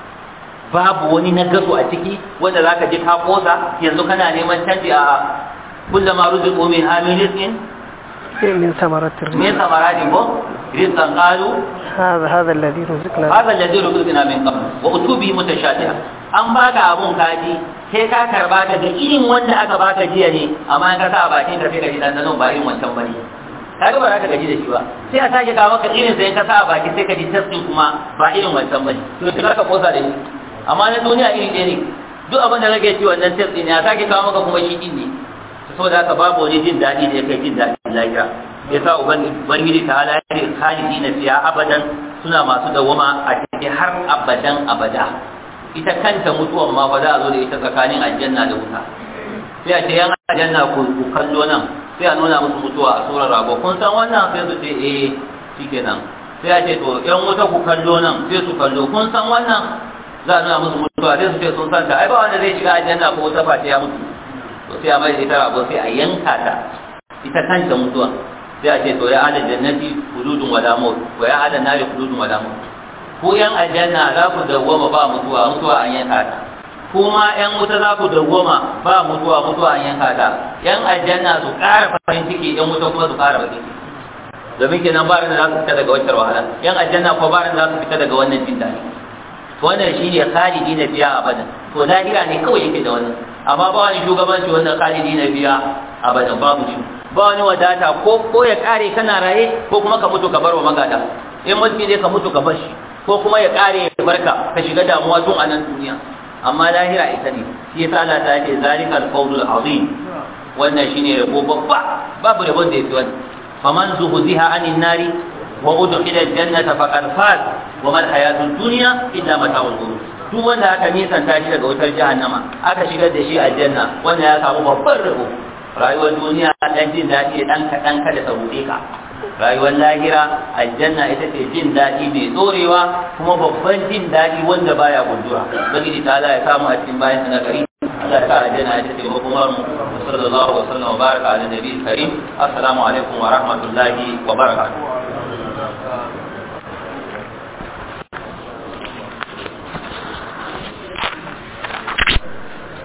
babu wani na gaso a ciki wanda zaka ji ka kosa yanzu kana neman canji a kullama ruziqu min amin rizqin من ثمرات الرزق من ثمرات رزقا قالوا هذا هذا الذي رزقنا هذا الذي رزقنا من قبل واتوا به متشابها an baka abun kaji sai ka karba ta da irin wanda aka baka jiya ne amma in ka sa a bakin ka sai ka ji dandanon ba irin wancan bane kaga ba za ka gaji da shi ba sai a sake kawo maka irin sai ka sa a baki sai ka ji tasdin kuma ba irin wancan bane to sai ka kosa da shi amma na duniya iri ɗaya ne duk abin da kake ci wannan tasdin ne a sake kawo maka kuma shi din ne saboda haka babu wani jin daɗi da ya kai jin daɗin lahira ya sa ubangiji ta ala ya ce khalidi na fiya abadan suna masu dawama a cikin har abadan abada ita kanta mutuwan ma ba za a zo da ita tsakanin aljanna da wuta sai a ce yan aljanna ku kallo nan sai a nuna musu mutuwa a tsoron rago kun san wannan sai su ce eh shikenan sai a ce to yan wuta ku kallo nan sai su kallo kun san wannan za a nuna musu mutuwa sai su ce sun san ta ai ba wanda zai shiga aljanna ko wuta face ya mutu to sai a mai da ita rago sai a yanka ta ita kanta mutuwa sai a ce to ya ala jannati hududun wala maut wa ya ala nari hududun wala maut ko yan aljanna za ku dawwama ba mutuwa mutuwa an yanka ta kuma yan wuta za ku dawwama ba mutuwa mutuwa an yanka ta yan aljanna su ƙara farin ciki yan wuta kuma su ƙara bakin ciki domin kenan ba da za su fita daga wancan wahala yan aljanna ko ba da za su fita daga wannan jin daɗi wannan shine khalidi na biya abadan to lahira ne kawai yake da wannan amma ba wani shugabanci wannan khalidi na biya abadan babu shi ba wani wadata ko ko ya kare kana raye ko kuma ka mutu ka bar wa magada in mulki ne ka mutu ka bar shi ko kuma ya kare ya barka ka shiga damuwa tun a nan duniya amma lahira ita ne shi yasa Allah ta ce zalikal qawlul azim wannan shine rabo babba babu rabon da yafi wannan faman zuhziha anin nari wa udkhila aljannata faqad faz wa mal hayatud dunya illa mata'ul ghurur duk wanda aka nisanta shi daga wutar jahannama aka shigar da shi aljanna wanda ya samu babban rabo rayuwar duniya dan jin daɗi dan kaɗan kada ta ruɗe ka rayuwar lahira aljanna ita ce jin daɗi mai ɗorewa kuma babban jin daɗi wanda baya gundura ubangiji ta Allah ya samu a cikin bayan na gari Allah ya sa aljanna ita ce makomar mu sallallahu alaihi wa sallam wa baraka ala nabiyil karim assalamu alaikum wa rahmatullahi wa barakatuh